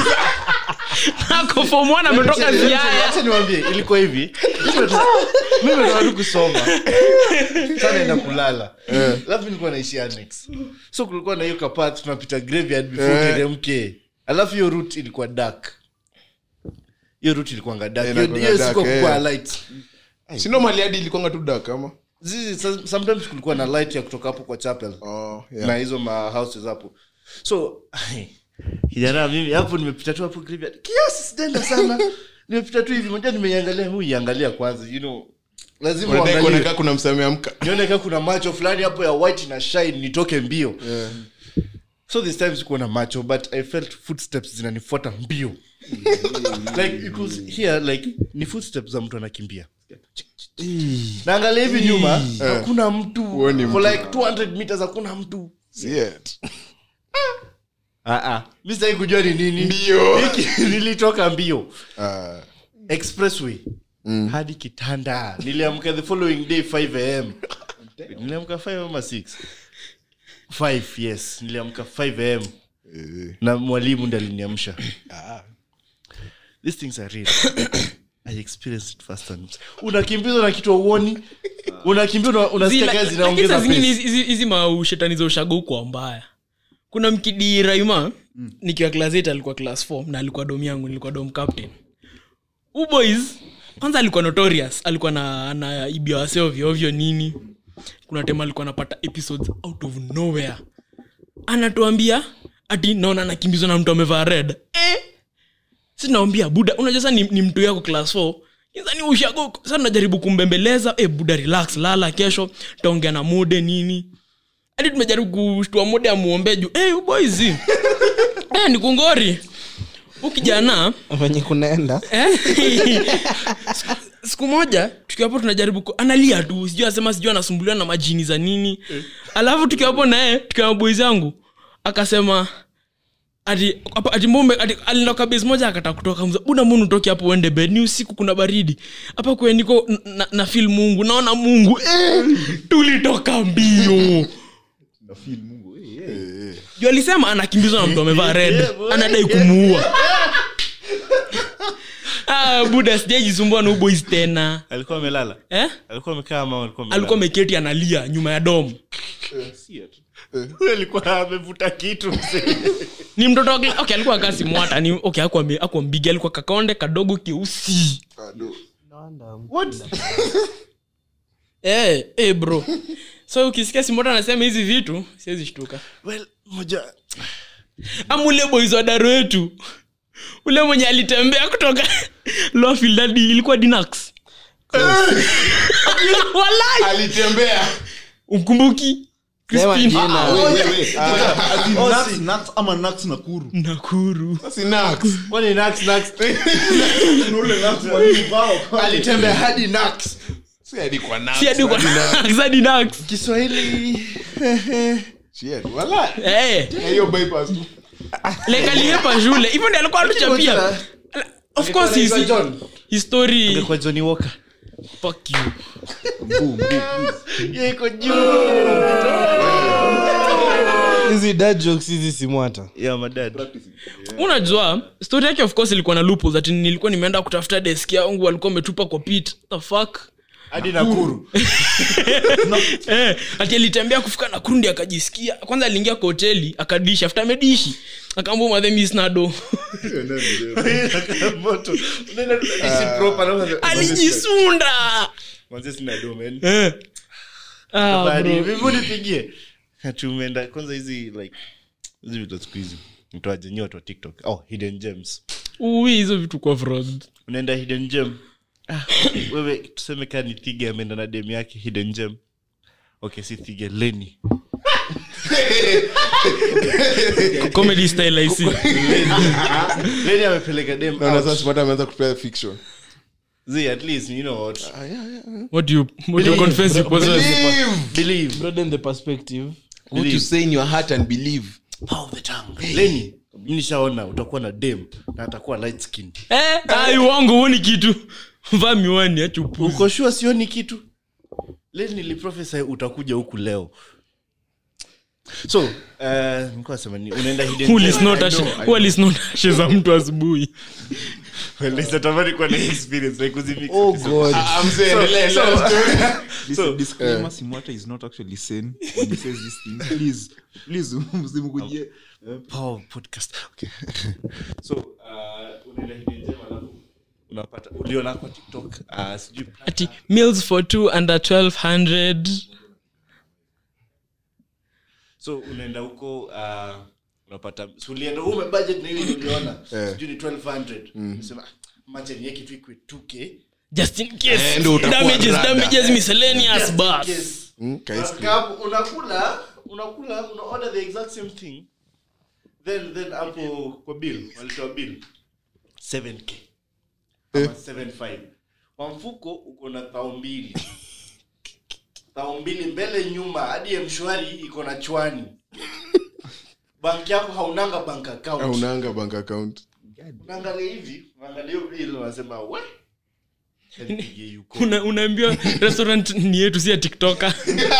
ako form one ametoka ziaya acha niwaambie ilikuwa hivi mimi nataka tu kusoma sana enda kulala alafu nilikuwa naishi annex so kulikuwa na hiyo kapath tunapita graveyard before Eh. teremke alafu hiyo route ilikuwa dark hiyo route ilikuwanga dark Eh, hiyo inakuanga hiyo dark, siku kulikuwa eh. light sino mali hadi ilikuwanga tu dak ama Zizi, some- sometimes kulikuwa na light ya kutoka hapo kwa chapel oh, na yeah. hizo ma houses hapo so kijana mimi hapo nimepita tu hapo graveyard kiasi sijaenda sana nimepita tu hivi moja nimeiangalia huu iangalia kwanza you know lazima Unadai uangalie. kuoneka kuna msame amka nione kama kuna macho fulani hapo ya white na shine nitoke mbio so this time sikuwa na macho but i felt footsteps zinanifuata mbio like it was here like ni footsteps za mtu anakimbia naangalia hivi nyuma hakuna mtu Huoni for mtu. like 200 meters hakuna mtu Shit. mi sitaki kujua ni nini Mbio. Hiki nilitoka mbio Ah, expressway hadi kitanda niliamka the following day 5 am niliamka 5 ama 6 5 yes niliamka 5 am eh, na mwalimu ndi aliniamsha these things are real i experienced it first hand unakimbizwa na kitu auoni unakimbia una- unasikia Zila- kazi lakini inaongeza saa zingine pace. hizi- hizi hizi maushetani za ushago huko mbaya kuna mkidi raima nikiwa class 8 alikuwa class 4 na alikuwa dom yangu nilikuwa dom captain Huyu boys kwanza alikuwa notorious alikuwa na anaibia wase ovyo ovyo nini kuna tema alikuwa anapata episodes out of nowhere anatuambia ati naona anakimbizwa na mtu amevaa red eh? sinaambia buda unajua sa ni, ni mtu yako class 4 Kwanza ni ushago sa najaribu kumbembeleza eh, buda relax lala kesho taongea na mode nini hadi tumejaribu kushtua mode amuombe juu eh, hey, boys eh, ni kungori ukijana venye kunaenda Eh? Siku- siku moja tukiwa hapo tunajaribu ku- analia tu sijui asema sijui anasumbuliwa na majini za nini alafu tukiwa hapo naye tukiwa na boys zangu akasema ati hapa- ati mbombe ati alindoka base moja akata kutoka mza una mbona utoke hapo uende bed ni usiku kuna baridi hapa kwe niko n- na, na feel mungu naona mungu eh, tulitoka mbio juu alisema anakimbizwa na mtu amevaa red anadai kumuua ah, buda sijaijisumbua na ubois tena alikuwa amelala eh? alikuwa amekaa ama alikuwa amelala? alikuwa ameketi analia nyuma ya dom Huyu alikuwa amevuta kitu mzee. ni mtoto wa kla- okay, alikuwa kasi mwata ni okay, akuwa, akuwa mbigi alikuwa kakaonde kadogo keusi eh, eh, bro so ukisikia simota anasema hizi vitu siwezi shtuka well moja ama ule boys wa daro wetu ule mwenye alitembea kutoka Lowfield hadi ilikuwa dinax walai alitembea ukumbuki Sema Crispin. jina. Nuts, nuts ama nuts nakuru nakuru si Nax. kwani Nax, Nax? alitembea hadi Nax. Si hadi kwa Nax, si hadi kwa hadi Nax. hadi Nax. kiswahili Shit, wala. Eh, Na hiyo bypass tu. like aliepa shule hivyo ndi alikuwa atuchapia of course his, Anaitwa John. his story Angekuwa Johnny Walker. fuck you Yeye iko juu. hizi dad jokes hizi simwata Yeah, my dad. unajua story yake of course ilikuwa na loopholes ati nilikuwa nimeenda kutafuta desk yangu walikuwa wametupa kwa pit the fuck hadi nakuru eh, ati alitembea kufika na kurundi akajisikia kwanza aliingia kwa hoteli akadishi after amedishi akaambua madhemisnado moto Unaenda tu na dishi proper, na unasema, alijisunda "Manze sina do, man." eh. ah, Bali, bro. vipi nipigie Ati umeenda kwanza hizi like hizi vitu siku hizi mtoaje nyi watu wa tiktok oh hidden gems Ui, hizo vitu kwa fraud unaenda hidden gem ah, wewe tuseme kaa ni thige ameenda na dem yake hidden gem okay si thige leni comedy style i see leni amepeleka dem Naona out. sasa Sipata ameanza kupea fiction. Zee, at least you know what what do you what do you confess you possess believe broaden the perspective What you say in your heart and believe. power of the tongue leni mi nishaona utakuwa na dem na atakuwa light skin eh ai wangu huoni kitu vaa miwani acha upuzi uko sure sioni kitu leni niliprofesy utakuja huku leo so uh, nilikuwa nasema ni unaenda hidden Who gem. is not I ashe- know, I who is not ashe za mtu asubuhi Well, natamani kuwa na experience like kuzimix oh god I'm saying, endelea, so- endelea. Listen, disclaimer, Simwata is not actually sane when he says these things. Please, please, msimkujie. Power podcast okay so uh, unaenda hidden gem alafu unapata uliona kwa tiktok uh, sijui ati meals for two under 1200 so unaenda huko uh, unapata so ulienda ume budget na ile uliona sijui ni 1200 unasema macha niweke tu ikwe 2k just in case Eh, ndio utakuwa damages rada. damages miscellaneous bus Yes. Mm, ka ice cream. Unaka- unakula unakula una order the exact same thing then then hapo kwa bill walitoa bill 7k ama 75 kwa mfuko uko na thao mbili thao mbili mbele nyuma hadi ya mshwari iko na chwani banki yako haunanga bank account aunanga bank account unaangalia hivi unaangalia hiyo bill unasema we Nipigie yuko. Una- unaambiwa restaurant ni yetu si ya tiktoka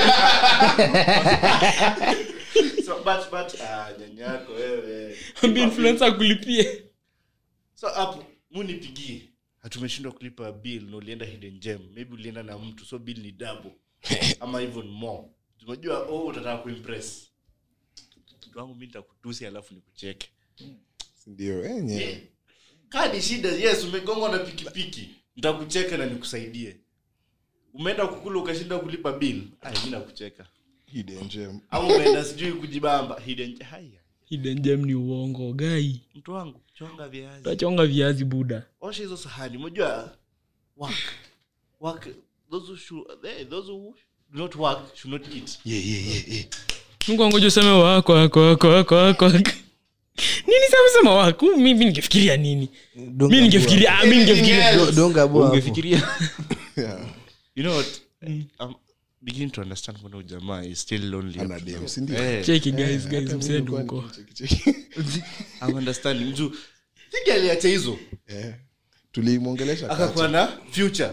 so but but ah nyanyako wewe ambia influencer akulipie so hapo munipigie hatumeshindwa kulipa bill na ulienda hidden gem maybe ulienda na mtu so bill ni double ama even more unajua oh utataka kuimpress mtu wangu mi nitakutusi alafu nikucheke ndio enye kadi shida yes umegongwa na pikipiki nitakucheka na nikusaidie umeenda kukula ukashinda kulipa bill ai mi nakucheka hidden gem au umeenda sijui kujibamba hidden haya hidden gem ni uongo gai mtu wangu chonga viazi tachonga viazi buda osha hizo sahani unajua work work those who should, eh, those who do not work should not eat yeah, yeah, yeah, yeah. mungu angoja useme wako wako wako wako wako nini sema sema wako mi mi ningefikiria nini mi ningefikiria ah, mi ningefikiria ungefikiria you know what i'm beginning to understand when ujamaa is still lonely Ana up dem, now. si ndio? Eh, cheki guys guys Hata mseni mimi huko nilikuwa nikicheki- i'm understanding mtu sigi aliacha hizo Eh, tulimwongelesha akakuwa na future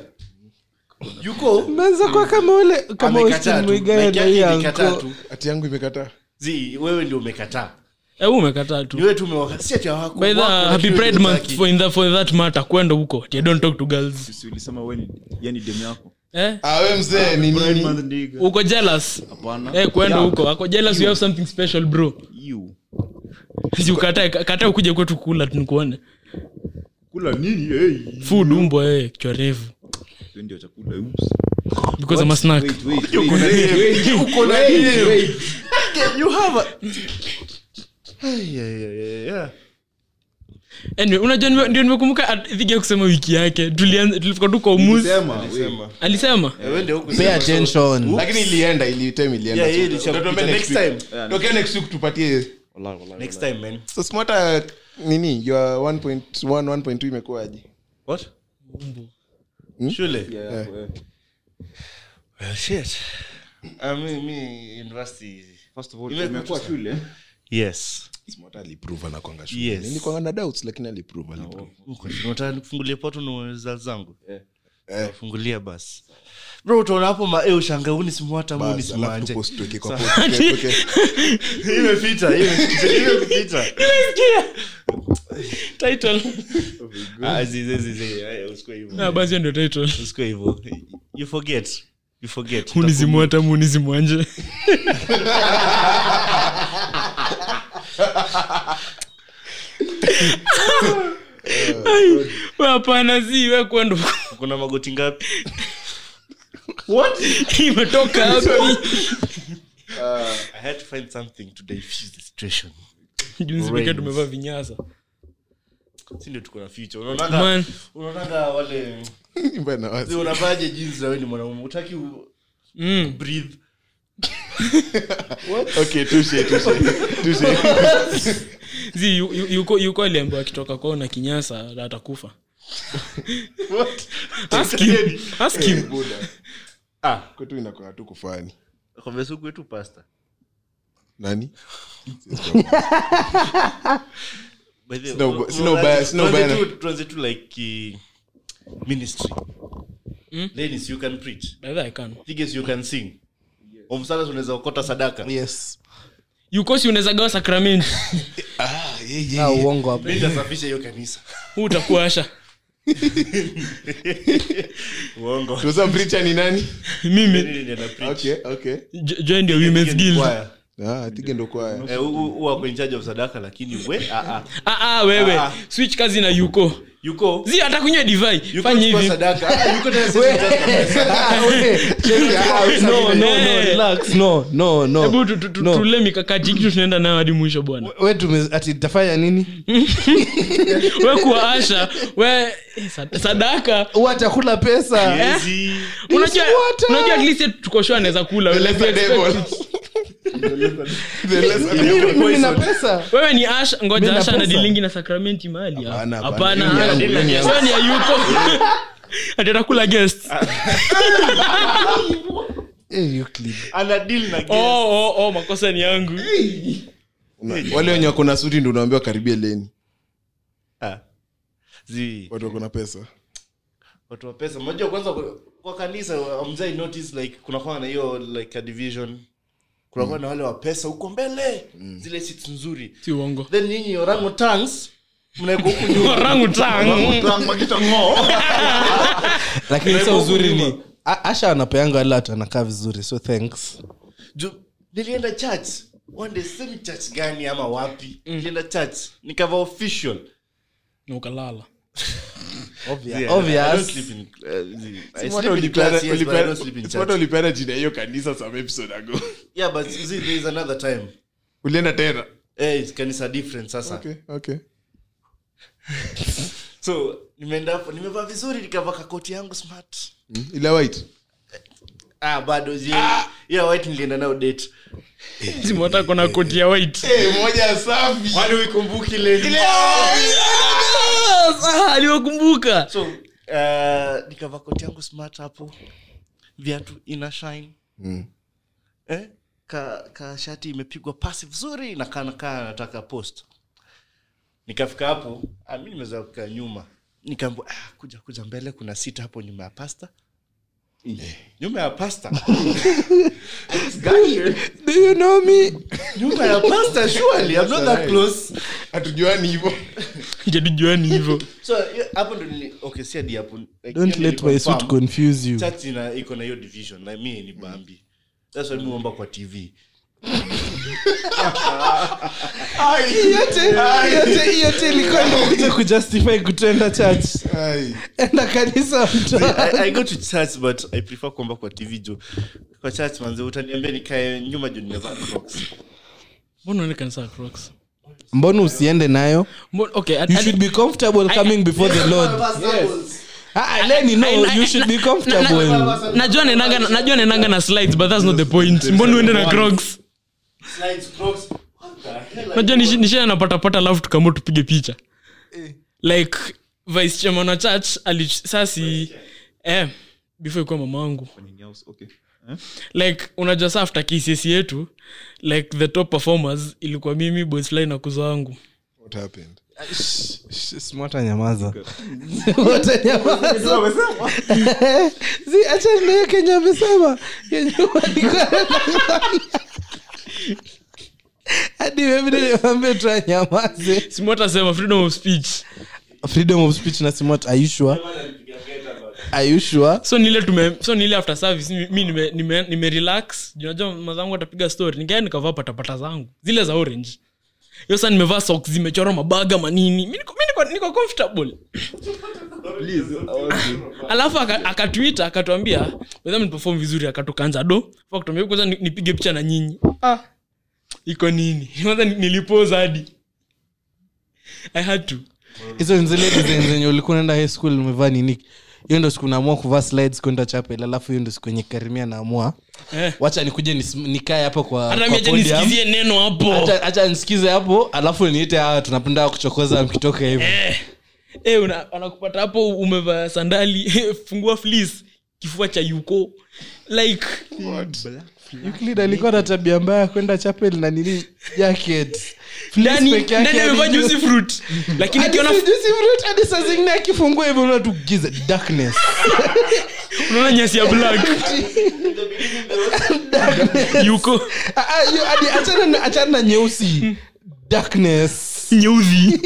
yuko Umeanza kuwa kama ule kama amekataa Austin tu Muigai Like na yake hii imekataa anko. tu hati yangu imekataa zi wewe ndio umekataa Eh, wewe umekataa ni tu wewe tu umewaka si ati hawako by the wako, happy lakini pride month hutaki. for, in the, for that matter kwenda huko Tia, don't talk to girls Sisi ulisema we ni yani dem yako eh ah, we mzee ni nini uko jealous hapana eh kwenda huko ako jealous you have something special bro you si ukatae katae ukuje kwetu kula tunikuone kula nini hey. food umbo eh kichwa refu Hiyo ndio chakula oops because I'm a snack wait wait wait wait uko na nini? you have a Ay, ay, ay, ay, ay. anyway unajua nime- ndio nimekumbuka at- dhigi ya kusema wiki yake tulianza tulifika tu kwa umuzi sema we Sema. alisema Eh, wewe ndio huku Pay sema, so- attention. lakini ilienda ilitime ilienda Yeah, so- yeah, ilisha- Utatuambia next next week. time. Tokea next week tupatie wallahi wallahi next time man so smata nini your 1.1 1.2 imekuwaje what Hmm? shule yeah, yeah. yeah. well shit I mean, me university first of all Imekuwa imekuwa shule yes smata aliprove anakwanga shule Yes. nilikuanga na doubts lakini aliprove aliprove Uko shule. unataka nikufungulie poto na result zangu Eh. fungulia basi bro utaona hapo ma eh ushanga uni simwata muni Bas, alafu simwanje tupost tuweke kwa post, tuweke- tuweke- imepita imepita imepita title ah zizi zizi eh, usikue hivyo ah basi hiyo ndio title usikue hivyo you forget you forget munizimwata munizimwanje Ai, we hapana si we kwenda huko. kuna magoti ngapi imetoka hapi i had to find something to diffuse the situation junzi pekee tumevaa vinyasa si ndio tuko na future unaonaga Man. unaonaga wale Mbona wazi? unavaje jeans na wewe ni mwanaume utaki u- mm. breathe Okay, touche, touche, touche. Zi, yu- yu- yuko yuko aliambiwa akitoka kwao na kinyasa atakufa Ask him. Ask him. Buda. ah Kwetu inakuwa tu kufani kwa mesuku wetu pasta nani By the- Sina uba- sina unaonaje- ubaya- sina tuanze ubaya tu- tuanze tu like uh, ministry ladies you can preach By the way, I can. Figures you can sing omsana unaweza okota sadaka yes yuko si unaweza gawa sakramenti Ah, uongo hapo mi nitasafisha hiyo kanisa huu utakuwa asha uongo tuza preacher ni nani mimi Mimi ndiye na preach. okay okay jo- join the women's guild Choir. ah atige ndo kwaya Eh, hu- hu- huwa ako in charge of sadaka lakini we ah, ah. ah, ah, wewe Ah. switch kazi na yuko yuko zi hata kunywa divai yuko fanya chukua hivi sadaka Ah, yuko tena sisi no, no, no, Eh. relax. No, no, no. hebu tu- tu- tu- No. tule mikakati kitu tunaenda nayo hadi mwisho bwana we tume- ati tafanya nini we kuwa asha we eh, sad- sadaka watakula pesa Yezi. unajua water. unajua at least tuko sure anaweza kula like we Let the expect devil. it. The less- Mimi nina pesa wewe ni ash Mimi ngoja na asha pesa. anadilingi na sakramenti mahali Hapana, hapana. hapana Hiyo ni yangu, hiyo ni yangu. wewe ni ayuko atatakula guest Eh, Euclid. ana deal na guest. oh, oh, oh, makosa ni yangu Una- wale wenye wako na suti ndo unaambiwa karibia leni Ah. Zi, watu wako na pesa watu wa pesa mnajua kwanza kwa- kwa kanisa mzai notice like kunakuwa na hiyo like a division kunakuwa na wale wa pesa huko mbele zile seats nzuri si uongo then nyinyi orango tangs mnaekwa huku nyuma Orangu tang. lakini sa Naibu uzuri nyuma. ni A- asha anapeanga wale watu anakaa vizuri so thanks Ju- nilienda church one day semi church gani ama wapi nilienda church nikava official na ukalala Yeah, I don't obvious sleep in- uh, zi- I sleep in class, yes, but I don't sleep in church. ulipeana jina hiyo kanisa some episode ago Yeah, but zi, there is another time ulienda tena Eh, it's kanisa different sasa okay okay so nimeenda hapo nimevaa vizuri nikavaa kakoti yangu smart Mm, ile white ah bado zi yeah white nilienda nayo date simota kona koti ya white moja safi wale uikumbuki ile Ah, aliwakumbuka so uh, nikavaa koti yangu smart hapo viatu ina shine Mm. eh? ka, ka shati imepigwa pasi vizuri na kana kaa nataka post nikafika hapo ah, mi nimeweza kukaa nyuma nikaambia ah, kuja kuja mbele kuna sita hapo nyuma ya pasta nyuma ya pasta do you know me nyuma ya pasta surely I'm not that close hatujuani hivo jadijuani hivo so hiyo- hapo ndo nili okay si hadi hapo like, don't hiyo let my suit niliconfirm. confuse you church ina iko na hiyo division like mi ni bambi that's why mi huomba kwa tv yote yote ilikuwa nimekuja kujustify kutenda church Ai. enda kanisa mto I, i go to church but i prefer kuomba kwa tv juu kwa church manze utaniambia nikae nyuma juu nimevaa crocs mbona unaonekana saa crocs mbona usiende nayo Mbona- okay at- you at- should be comfortable coming before the lord Ah, ah, Lenny, no I- I- you should be na- comfortable na- najua nenanga najua nenanga na slides but that's not the point mbona uende na crocs Slides, crocs. What the hell? najua nishi- nishia napatapata alafu tukamua tupige picha like vice chairman wa church ali sasi eh, before ikuwa mama wangu okay. like unajua saa after kcs yetu like the top performers ilikuwa mimi boysfly na kuzo wangu what happened smata nyamaza Smata nyamaza si acha ndio kenya amesema yenye walikuwa hadi mimi nilimwambia tu anyamaze simota sema freedom of speech freedom of speech na simot are you sure are you sure so nile tume so nile after service mi- mi nime, nime, nime relax Juu najua mazangu atapiga story nikaenda nikavaa patapata zangu zile za orange hiyo saa nimevaa socks zimechorwa mabaga manini mi niko, mi niko, niko comfortable alafu aka- akatwita akatuambia wedha mniperform vizuri akatukanza do akatuambia kwanza ni- nipige picha na nyinyi ah, iko nini kwanza ni- nilipoza hadi i had to hizo ni zile design zenye ulikuwa unaenda high school umevaa nini hiyo ndo siku naamua kuvaa slides kwenda chapel alafu hiyo ndo siku yenye karimia naamua eh. wacha nikuje nis- nikae hapo kwa, hata kwa mi acha podium. nisikizie neno hapo Acha- acha nisikize hapo alafu niite hawa tunapenda kuchokoza mkitoka hivo eh, eh, una- anakupata hapo umevaa sandali fungua fleece kifua cha yuko like Euclid alikuwa na tabia mbaya ya kwenda chapel na nini jacket Fleece ndani peke yake ndani amevaa hadi juu. juicy fruit lakini Hadi akiona si juicy fruit, hadi saa zingine akifungua hivyo unaona tu giza darkness unaona nyasi ya black yuko Ah, ah, hiyo hadi achana na- achana na nyeusi darkness nyeusi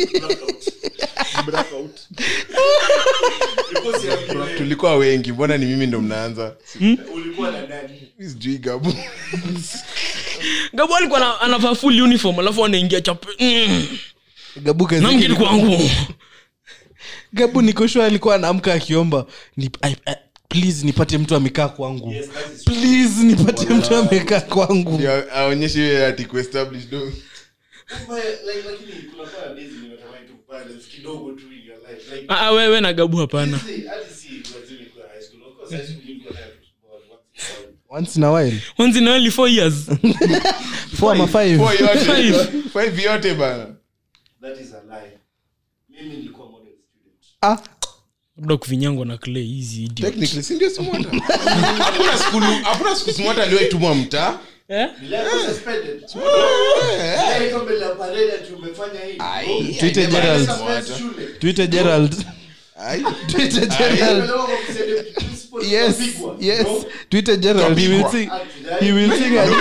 tulikuwa wengi mbona ni mimi ndo mnaanza ulikuwa na nani Mi sijui gabu gabo alikuwa ana- anavaa full uniform alafu anaingia chape mm. gabu kazi na yake mgeni ilikuwa- kwangu gabu nikoshua alikuwa anaamka akiomba ni, I, I, please nipate mtu amekaa kwangu please nipate mtu amekaa kwangu Ndio aonyeshe hiyo ati kuestablish do Like, lakini kunakuwa na days nimetamani tu balance kidogo tu in your life. Like, Ah, ah, wewe na gabu hapana see, hadi si lazima ikuwe high school. Of course, high school ilikuwa time to small, once in a while. once in a while once in a while four years four ama five Four yote. Five. Five yote bana that is a lie mimi nilikuwa model student ah labda kuvinyangwa na clay hizi idiot. technically si ndio smota hakuna skulu hakuna siku smota aliyoitumwa mtaa Eh? nilikuwa suspended nilikuwa mbele ya parade ati umefanya hivi tuite Gerald Suspend shule tuite Gerald Ai. tuite Gerald yes yes tuite Gerald he will sing he will sing a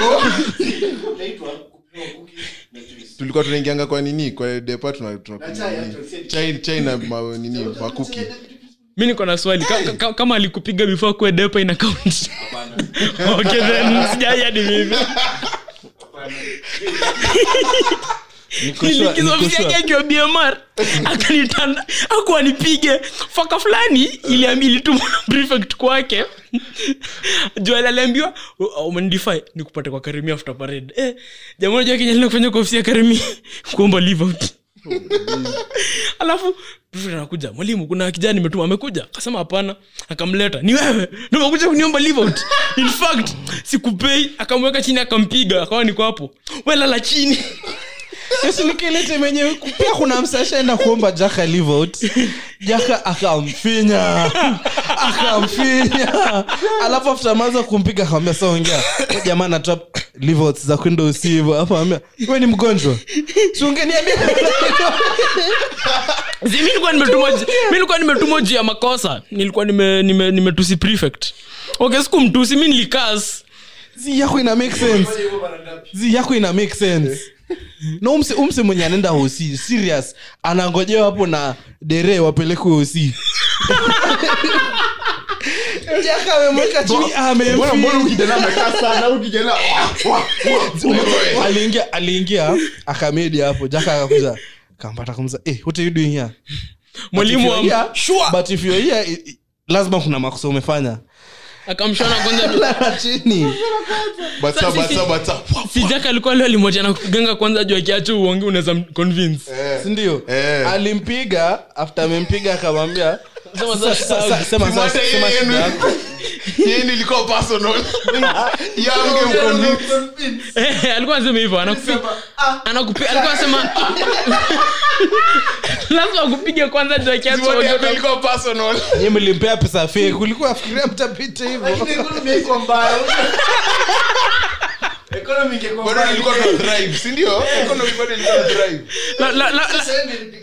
tulikuwa tunaingianga kwa nini kwa depa tuna- tuna- chai chai na ma- nini makuki mi niko na swali ka, ka, kama alikupiga before kuwe depa ina count okay then sijai hadi mimi Niko sure- niko nilikizofisi sure. yake akiwa bmr akanitanda aku anipige faka fulani iliambi ilitumwa na prefect kwake juali aliambiwa umenidify nikupate kwa karimi after parade eh, jamaa unajua kenya lina kufanya kwa ofisi ya karimi kuomba leave out alafu prefect anakuja mwalimu kuna kijana nimetuma amekuja akasema hapana akamleta ni wewe ndo umekuja kuniomba leave out in fact sikupei akamweka chini akampiga akawa niko hapo welala chini Yesu nikilete mwenyewe pia kuna msashaenda kuomba jaka live out jaka akamfinya akamfinya alafu after maza kumpiga akamwambia sa ongea "Huyu jamaa anatoa live out za kwenda usivo alafu akamwambia we ni mgonjwa si ungeniambia Zi- mi nilikuwa nimetumwa ji- mi nilikuwa nimetumwa juu ya makosa nilikuwa nime- nime- nimetusi prefect okay siku mtusi mi nilikas zi yako ina make sense zi yako ina make sense na umse, umse mwenye anaenda hosi serious anangojewa hapo na dere wapelekwe hosi jaka amemweka chini Mbona- mbona amemfinya huyu kijana amekaa sana huyu kijana wa- wa- wa- aliingia aliingia akamedi hapo jaka akakuza kampata kumza eh, what are you doing here mwalimu If you're wa here- but if you're here, i- i- lazima kuna makosa umefanya akamshona kwanza lala chini Bata, bata, bata. sijaka alikuwa leo alimoja na kuganga kwanza juu akiacha uonge unaweza convince sindio Eh. alimpiga after amempiga akamwambia Sema "Sasa- sasa- sasa- sema sasa- Simwate sema yeye shida yenu. yako." Yeye ndio ilikuwa personal. Yeye angemconvince. Eh, alikuwa anasema hivyo anakupi- anakupi- alikuwa anasema lazima akupige kwanza juu akiacha Simwate uonge yako ilikuwa personal. Nyie mlimpea pesa fake ulikuwa afikiria mtapita hivyo Bado ilikuwa tuna drive, si ndio? Economy bado ilikuwa tuna drive. La- la- la- la-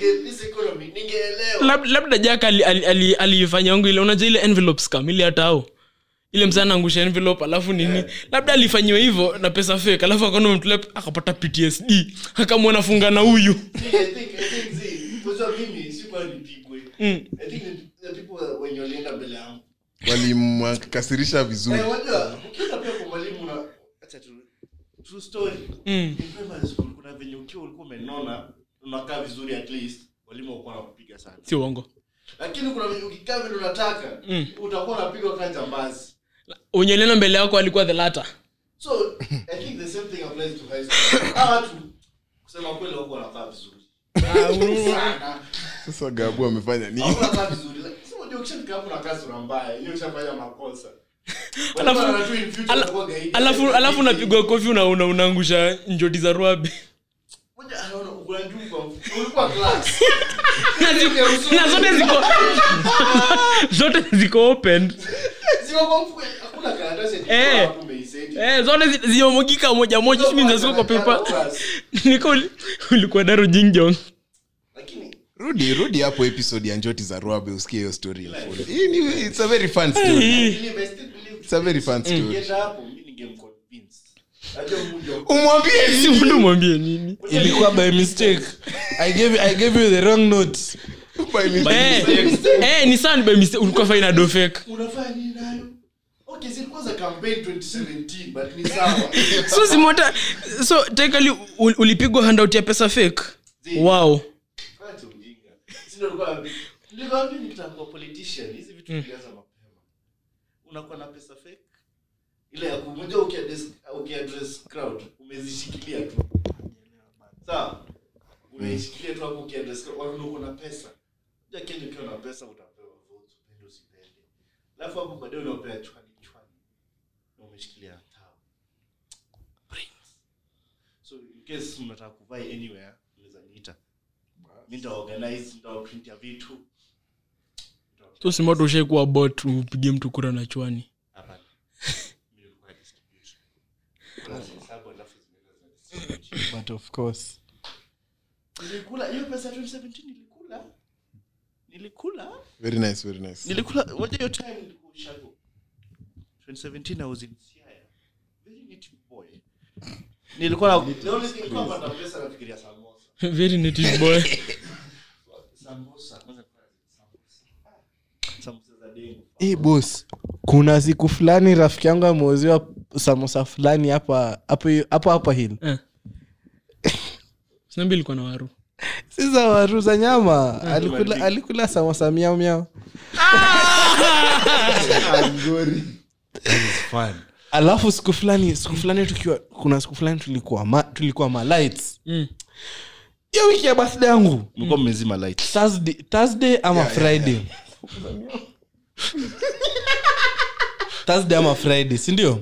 lab- labda jaka alifanya ali, ali, alifanya wangu ile unajua ile envelope scam ile hata au ile msana angusha envelope alafu nini labda alifanyiwa hivyo na pesa fake alafu akaona mtule akapata ptsd akamwona funga na huyu wenye walienda mbele yangu walimkasirisha vizuri Eh, wajua, ukienda pia kwa mwalimu na- acha tu- true story. In primary school, kuna venye ukiwa ulikuwa umenona unakaa vizuri at least walimu wakuwa nakupiga sana si uongo lakini kuna venye ukikaa vile unataka utakuwa unapigwa kaa jambazi unyelena mbele yako alikuwa the latter so i think the same thing applies to high school hawa watu kusema kweli wako wanakaa vizuri sana sasa gabu amefanya nini Hawakuwa wanakaa vizuri Like, si unajua ukishafika hapo unakaa sura mbaya hiyo ushafanya makosa Alafu- Wanakuwa wanajua in future Ala- utakuwa gaidi. alafu alafu unapigwa kofi una, una, unaangusha njoti za ruabi Moja anaona kuna juu kwa mfuko. ulikuwa class na, zi- na zote ziko zote ziko open Ziko kwa mfuko, hakuna karatasi eti Eh. kwa hapo umeiseti. eh, zote zi- zimemwagika moja moja which means ziko kwa paper Class. niko uli- ulikuwa daro jingjong Lakini rudi rudi hapo episode ya njoti za ruabe usikie hiyo story in full. Hii ni- it's a very fun story believe, I still believe. it's a very fun story Ningeenda hapo, mimi ningemconvince. Najua mmoja wa- umwambie si mtu mwambie nini ilikuwa by mistake i gave, I gave you the wrong note by mistake. eh, eh, ni sana by mistake ulikuwa faina do fake unafanya nini nayo okay zilikuwa za campaign 2017 but ni sawa so simota so tekali ulipigwa handout ya pesa fake wow Acha ujinga. Si ndio nilikuwa nilikwambia nikitaka kuwa politician hizi vitu vilianza mapema unakuwa na pesa fake ile ya kumoja ukiaddress ukiaddress crowd umezishikilia tu sawa unaishikilia tu hapo ukiaddress crowd watu uko na pesa ja Kenya ukiwa na pesa utapewa votes upende usipende alafu hapo baadaye unapewa chwani chwani na umeshikilia tao brains case mnataka kuvai anywhere unaweza niita mi nitaorganize nitawaprintia vitu so simota ushaikuwa bot upige mtu kura na chwani Hapana. Mi nilikuwa distribute. Unazihesabu alafu zinaenda zina- but of course nilikula hiyo pesa ya 2017 nilikula nilikula very nice very nice nilikula waja hiyo time nilikuwa ushago 2017 i was in siaya very native boy nilikuwa na the only thing nilikuwa napata pesa nafikiria samosa very native boy samosa kwanza kwa samosa Ah, samosa za dengu hey, bos kuna siku fulani rafiki yangu ameuziwa samosa fulani hapa hapo hapo hapa hil Eh. sinambi ilikuwa na waru sisa waru za nyama alikula, alikula samosa miao miao alafu siku fulani siku fulani tukiwa kuna siku fulani tulikuwa ma, tulikuwa ma lights Mm. hiyo wiki ya birthday yangu mlikuwa mmezima light thursday, thursday ama friday thursday ama friday sindio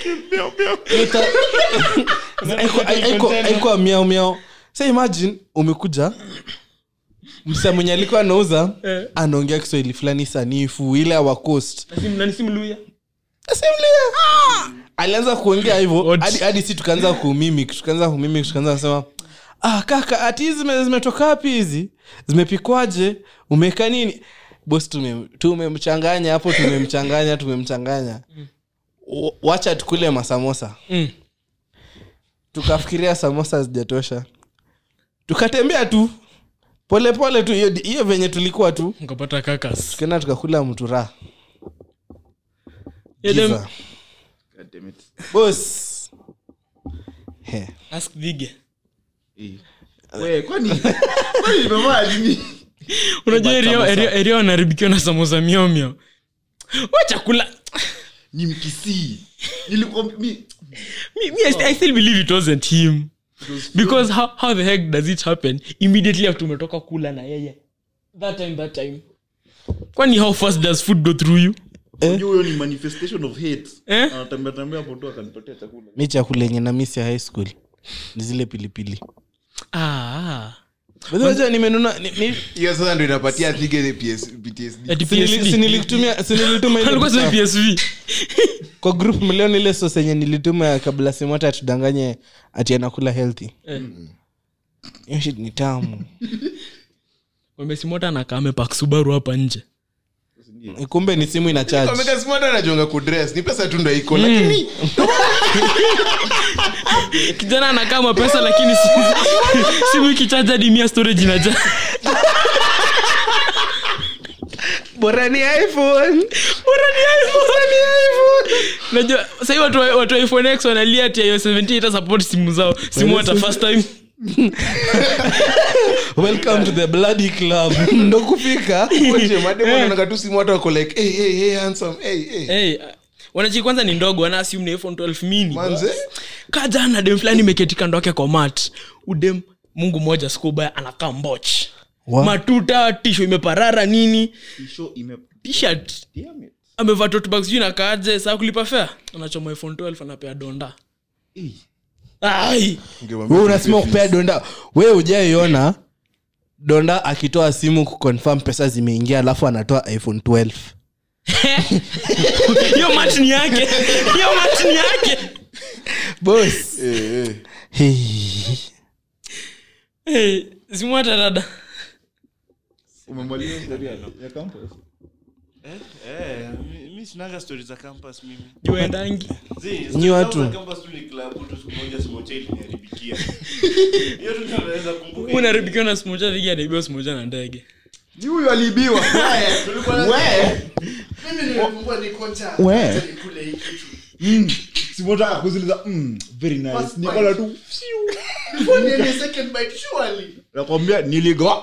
aikuwa miao miao sa imagine umekuja msa mwenye alikuwa anauza Eh. anaongea kiswahili fulani sanifu ile awa coast nanisimuluya Simlia. alianza kuongea hivyo What? hadi hadi si tukaanza kumimik tukaanza kumimik tukaanza kusema ah kaka ati hizi zime- zimetoka wapi hizi zimepikwaje umeweka nini bos tume- tumemchanganya hapo tumemchanganya tumemchanganya W- wacha tukule masamosa Mm. tukafikiria samosa zijatosha tukatembea tu polepole tu hiyo hiyo venye tulikuwa tu ukapata kakas tukaenda tukakula mtura Yeah, them- Giza. God damn it. bos He. ask Vige. Eh. We, kwani kwani nimevaa nini? unajua erio- erio- erio wanaharibikiwa na samosa miao miao wa chakula ni mkisii nilikuwa mi me, me, I, st- I still believe it wasn't him because how, how the heck does it happen immediately after umetoka kula na yeye that time that time kwani how fast does food go through you Unajua huyo ni manifestation of hate Eh? anatembea tembea hapo tu akanipatia chakula mi chakula yenye na misi ya high school ni zile pilipili ah, Unajua nimenunua ni- ni- hiyo sasa ndo inapatia thige PS, PTSD ati si nili- si PSD. nilikutumia- si nilituma ile Alikuwa picha. sema psv kwa group mliona ile sos yenye nilituma kabla simota atudanganye ati anakula healthy Eh. hiyo shit ni tamu wamesimota anakaame pak subaru hapa nje kumbe ni simu ina charge Omega Smart anajonga kudress ni pesa tu ndo iko lakini kijana anakaa mapesa lakini simu- simu ikichaja hadi mia storage inaja bora ni iphone najua sahii watu wa- watu wa iphone x wanalia ati ios 17 ita support simu zao simu hata first time welcome to the bloody club ndo kufika wote mademo wanaona tu simu watu wako like hey hey hey handsome hey hey hey, wanachi kwanza ni ndogo wana assume ni iphone 12 mini manze kajana dem fulani imeketi kando yake kwa mat udem mungu moja sikubaya anakaa mboch Wa- matuta tisho imeparara nini show ime tshirt damn it amevaa totbag sijui nakaaje saa kulipa fea anachoma iphone 12 anapea donda Eh. ai we unasema kupea donda we ujaiona donda akitoa simu kuconfirm pesa zimeingia alafu anatoa iphone 12 hiyo mat ni yake hiyo mat ni yake bos eh eh hey. hey, simu hata dada umemaliza historia ya campus Eh, mi- mi sinaga stori za campus mimi juendangi Zi, Nyi stori watu. zangu za campus tu ni klabu tu siku moja simocha iliniharibikia hiyo tu ndio naweza kumbuka unaribikiwa na simoja vigi anaibiwa simoja na ndege ni huyu aliibiwa Tulikuwa na- mimi nimefungua ni konja acha nikule hii kitu simotaka kuziliza mm, very nice First nikola tu before niende second bite surely nakwambia niligo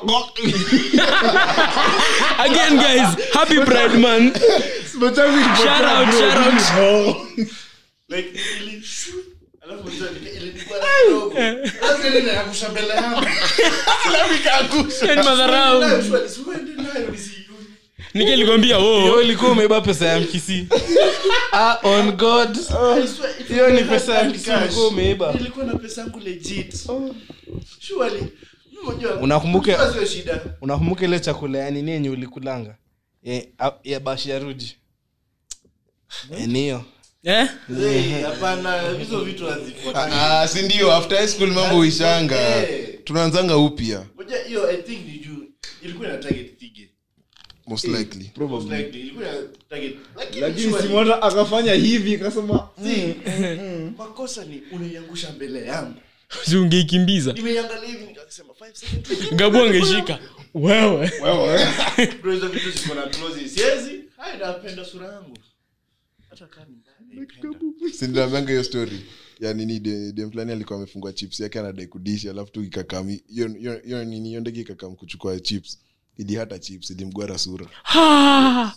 again guys happy pride month Shout out, shout out. like ili alafu mzee nika- ilikuwa na kidogo alafu ile inaangusha mbele yangu alafu ikaangusha Yaani madharau Nayo surely, si uende nayo nisiione. nikilikwambia Hiyo oh, ulikuwa umeiba pesa ya mkisi ah, on god hiyo ni pesa ya mkisi ulikuwa umeiba nilikuwa na pesa yangu legit surely unajua Unakumbuka- unajua sio shida unakumbuka ile chakula ya nini yenye ulikulanga Eh, a- ya bashi ya ruji Eh, ni hiyo eh? Eh, hapana hizo vitu hazifuatani Ah, si ndio after high school mambo ishanga Eh. tunaanzanga upya Unajua hiyo i think ni juu ilikuwa ina target thige most likely most likely ilikuwa ina target lakini lakini surely- simona akafanya hivi akasema See, makosa ni unaiangusha mbele yangu Si ungeikimbiza nimeiangalia hivi nikasema 5 seconds gabu angeshika wewe bro hizo vitu ziko na close siwezi hai napenda sura yangu hata kama ni mbaya naipenda. sindinamanga hiyo story ya nini de- dem fulani alikuwa amefungua chips yake anadai kudishi alafu tu ikakam hiyo- hiyo hiyo nini hiyo ndege ikakam kuchukua chips ili hata chips ilimgwara sura Ha!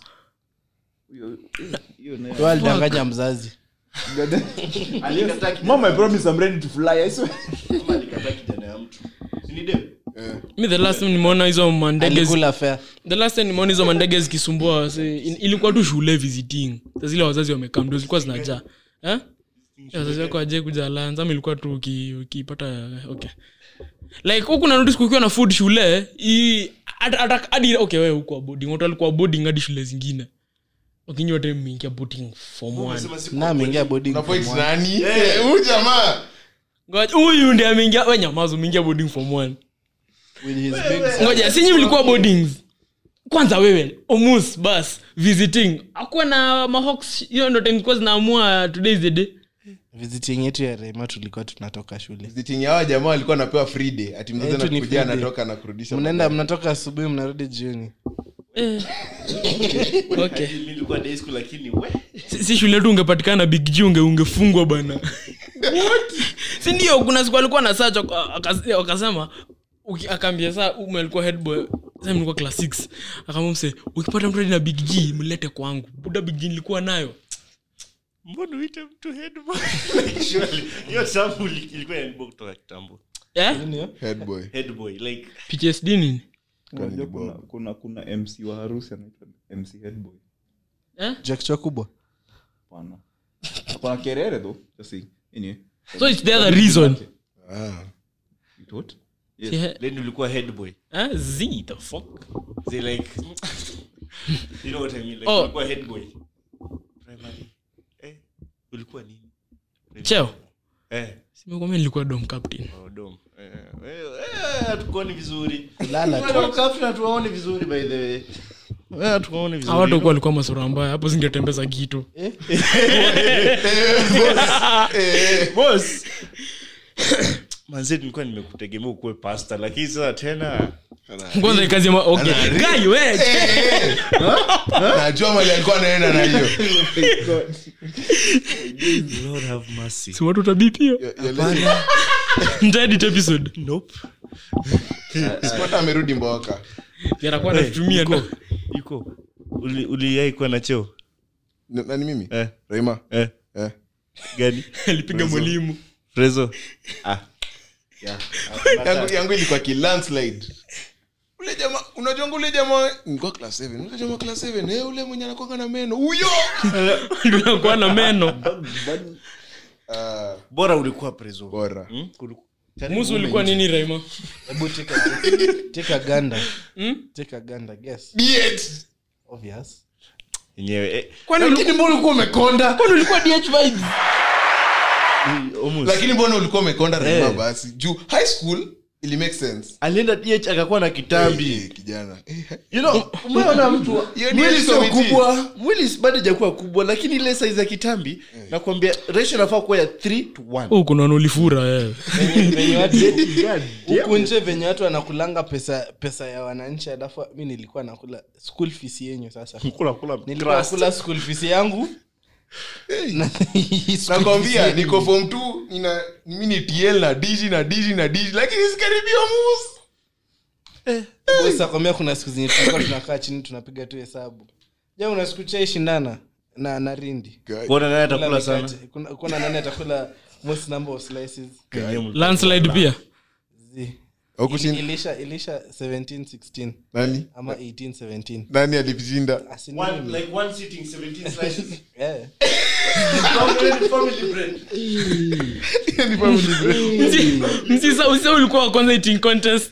Wewe alidanganya mzazi Alikataa kijana- mama i promise i'm ready to fly i swear Mama alikataa kijana ya mtu Si ni dem mi the last time nimeona hizo mandege zi- alikula fea the last time nimeona hizo mandege zikisumbua wase in- ilikuwa tu shule visiting Sa zile wazazi wamekaa ndo zilikuwa zinajaa eh? Ya, wazazi wako aje kuja lanza ama ilikuwa tu uki- ukipata okay like huku narudi siku ukiwa na food shule i- hata- hata- hadi okay wewe huko boarding watu walikuwa boarding hadi shule zingine wakinyi wote mmeingia boarding form one Sema siku- na ameingia boarding na point form one. nani Eh, huyu jamaa Ngoja, huyu ndi ameingia we nyamazo umeingia boarding form one With his big ngoja sinyi mlikuwa boardings kwanza wewe omus bas visiting akuwa na mahox hiyo ndo time zilikuwa zinaamua today is the day visiting yetu ya rema tulikuwa tunatoka shule visiting hawa jamaa walikuwa anapewa free day ati mzazi Eh, tu ni anakuja free day. anatoka na kurudisha mnaenda mnatoka asubuhi mnarudi jioni eh. okay Mimi nilikuwa day school lakini we si, si shule yetu ungepatikana big g unge ungefungwa bana si ndio kuna siku alikuwa na saa wakasema uki- akaambia saa ume alikuwa headboy sasa nilikuwa class 6 akaambia mse ukipata mtu hadi na big g mlete kwangu buda big g nilikuwa nayo mbona uite mtu headboy Like, surely, hiyo sample ilikuwa inaibwa kutoka kitambo eh headboy headboy like ptsd nini unajua kuna, kuna kuna mc wa harusi anaitwa mc headboy eh jakchwa kubwa pana pana kerere though just see anyway so it's the other reason ah. it what Si he- then ulikuwa headboy eh, z the fuck they like you know what i mean like Oh. ulikuwa headboy primary eh ulikuwa nini cheo eh simekwambia nilikuwa dom captain oh, dom eh eh, eh hatukuoni vizuri Lala tu. Wewe captain hatuwaoni vizuri by the way wewe hatuwaoni vizuri awatu kuwa walikuwa masura mbaya hapo zingetembeza kitu boss manze nilikuwa nimekutegemea ukuwe pasta lakini sasa tena kwanza ikazi ya ma- okay. Guy, we, najua mali alikuwa anaenda na hiyo lord have mercy si watu tabipia Ya- ya- ntaedit episode nope Spot amerudi mboka yanakuwa natumia iko ndo iko Uli- uliai kuwa na cheo N- nani mimi eh raima eh eh. gani alipiga mwalimu frezo ah yangu, yangu ilikuwa kilandslide ule jamaa unajua ule jamaa nilikuwa class 7 ule jamaa class 7 eh ule mwenye anakuwa na meno huyo nakuwa na meno ah bora ulikuwa prezo bora Hmm? Uliku- Karibu musu ulikuwa nini raima hebu take a- take a ganda Hmm? take a ganda guess diet obvious yenyewe eh, lakini mbona ulikuwa umekonda kwani ulikuwa dh vibes almost. lakini mbona ulikuwa umekonda raima Eh. basi juu high school ili make sense alienda dh akakuwa na kitambi Eh, kijana Eh, you know umeona mtu Hiyo ni mwili sio committee. kubwa mwili bado hajakuwa kubwa lakini ile size ya kitambi nakwambia ratio inafaa kuwa ya 3 to 1 oh, kuna nulifura eh. venye watu huku nje venye watu wanakulanga pesa pesa ya wananchi alafu mi nilikuwa nakula school fees yenyu sasa kula kula nilikuwa nakula school fees yangu Na hii school nakwambia fees niko form 2 nina mimi ni tl na dg na dg na dg lakini sikaribia mus boss akwambia kuna siku zenye tulikuwa tunakaa chini tunapiga tu hesabu ja una siku chai shindana na na rindi kuona naye Kula atakula sana mikate. Kuna- kuna nani atakula most number of slices landslide pia Zi. Haukushinda- ilisha ilisha 17 16 nani ama 18 17 nani alikushinda Asi ni One, mimi. like one sitting, 17 slices. Eh. Family- family bread. Ni family bread. msisa ulikuwa wa kwanza eating contest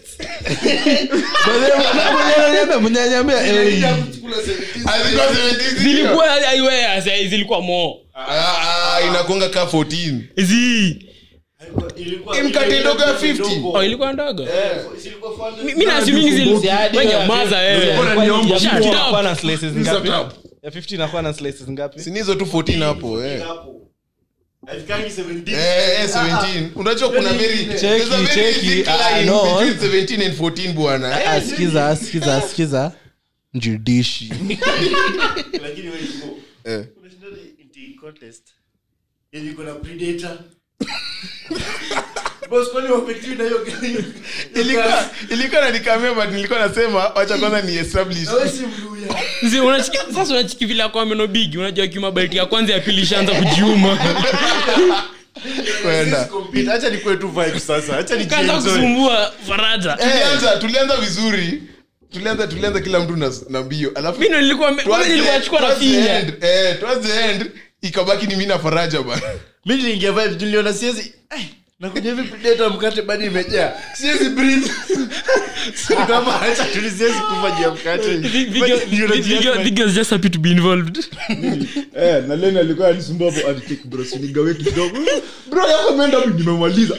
Mnyanyambia, mnyanyambia, eh. Alikuwa 17. zilikuwa aiwea sai zilikuwa mo Ah, ah, inakuanga ka 14 zi Ilikuwa- Hii mkate ndogo ya 50. ndogo. oh, ilikuwa ndogo Eh, zilikuwa 400. Mi- mi naasimingi zilanyamaza Inakuwa na slices ngapi? ya 50 inakuwa na slices ngapi sinizo tu 14 hapo eh. Hapo. Haifikangi 17. Eh, eh, 17 unajua kuna very Cheki, there's a very cheki, thick ah, line no. between 17 and 14 bwana Eh, Ah, sikiza sikiza sikiza njudishi Lakini wewe iko- eh. unashindana in contest. Yenye iko na predator. Boss, kwani wapektiwi na hiyo- hiyo ilikuwa kazi? ilikuwa na nikamea but nilikuwa nasema wacha kwanza ni establish Na wewe si Mluya. Zi, unachiki- sasa unachiki vile akwa meno bigi unajua kiuma balti ya kwanza ya pili ishaanza kujiuma kwenda Let's compete. Acha nikuwe tu vibe sasa. Acha ni kaanza enjoy. kusumbua faraja tulianza tulianza vizuri tulianza tulianza kila mtu na, na mbio alafu mi ndo nilikuwa towards kwanza the- nilikuwa nachukua na towards the finya end, eh, towards the end ikabaki ni mi na faraja bana mi niliingia vibe niliona siwezi eh, nakuja hivi predator mkate bado imejaa siwezi breathe So kama acha tu siwezi kufa juu ya mkate Vigio- Ndio najiacha Vigio- na- Vigio is just happy to be involved eh, na leni alikuwa anisumbua hapo ati bro sinigawe kidogo bro yako imeenda wapi? nimemaliza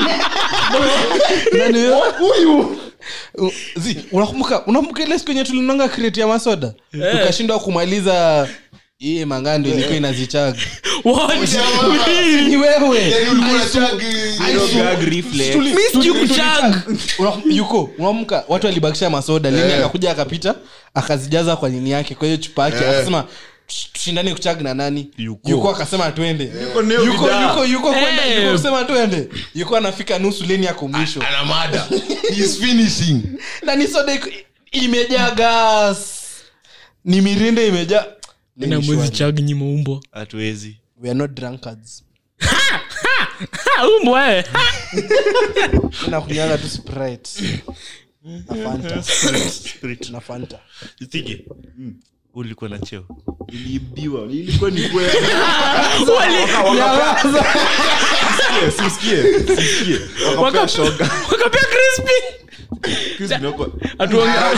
Nani huyo? huyu Uh, zi, unakumbuka unakumbuka ile siku yenye tulinonga kreti ya masoda tukashindwa kumaliza hii mangando ilikuwa inazichaga What? ni wewe yani ulikuwa na chag Tuli- Mi sijui tuli- kuchag. Una- yuko unaamka watu walibakisha masoda lini akakuja akapita akazijaza kwa nini yake kwa hiyo chupa yake akasema "Tush- tushindane kuchag na nani yuko akasema twende neo yuko bidhaa. yuko yuko kwenda Eh. yuko kusema twende yuko anafika nusu leni yako mwisho ana mada he is finishing na ni soda iko- imejaa gas ni mirinde imejaa Leni na mwezi shwari. chag nyima umbwa hatuwezi we are not drunkards Ha, umbwa eh. Ha. nakunyanga tu sprite na fanta Spirit. na fanta Ithige. ulikuwa na cheo iliibiwa ilikuwa ni kweli simsikie simsikie wakapea shoga wakapea crispy Chris Nyoko- Atuongea-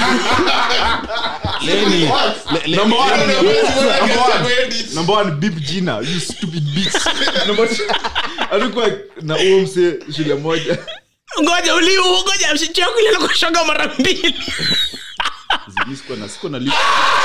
leni Number one, number one. Number one, beep jina you stupid bitch Number two, alikuwa na huo mse shule moja ngoja uliu ngoja mshichakulilakushoga mara mbili Zidi, sikuwa na- sikuwa na lip-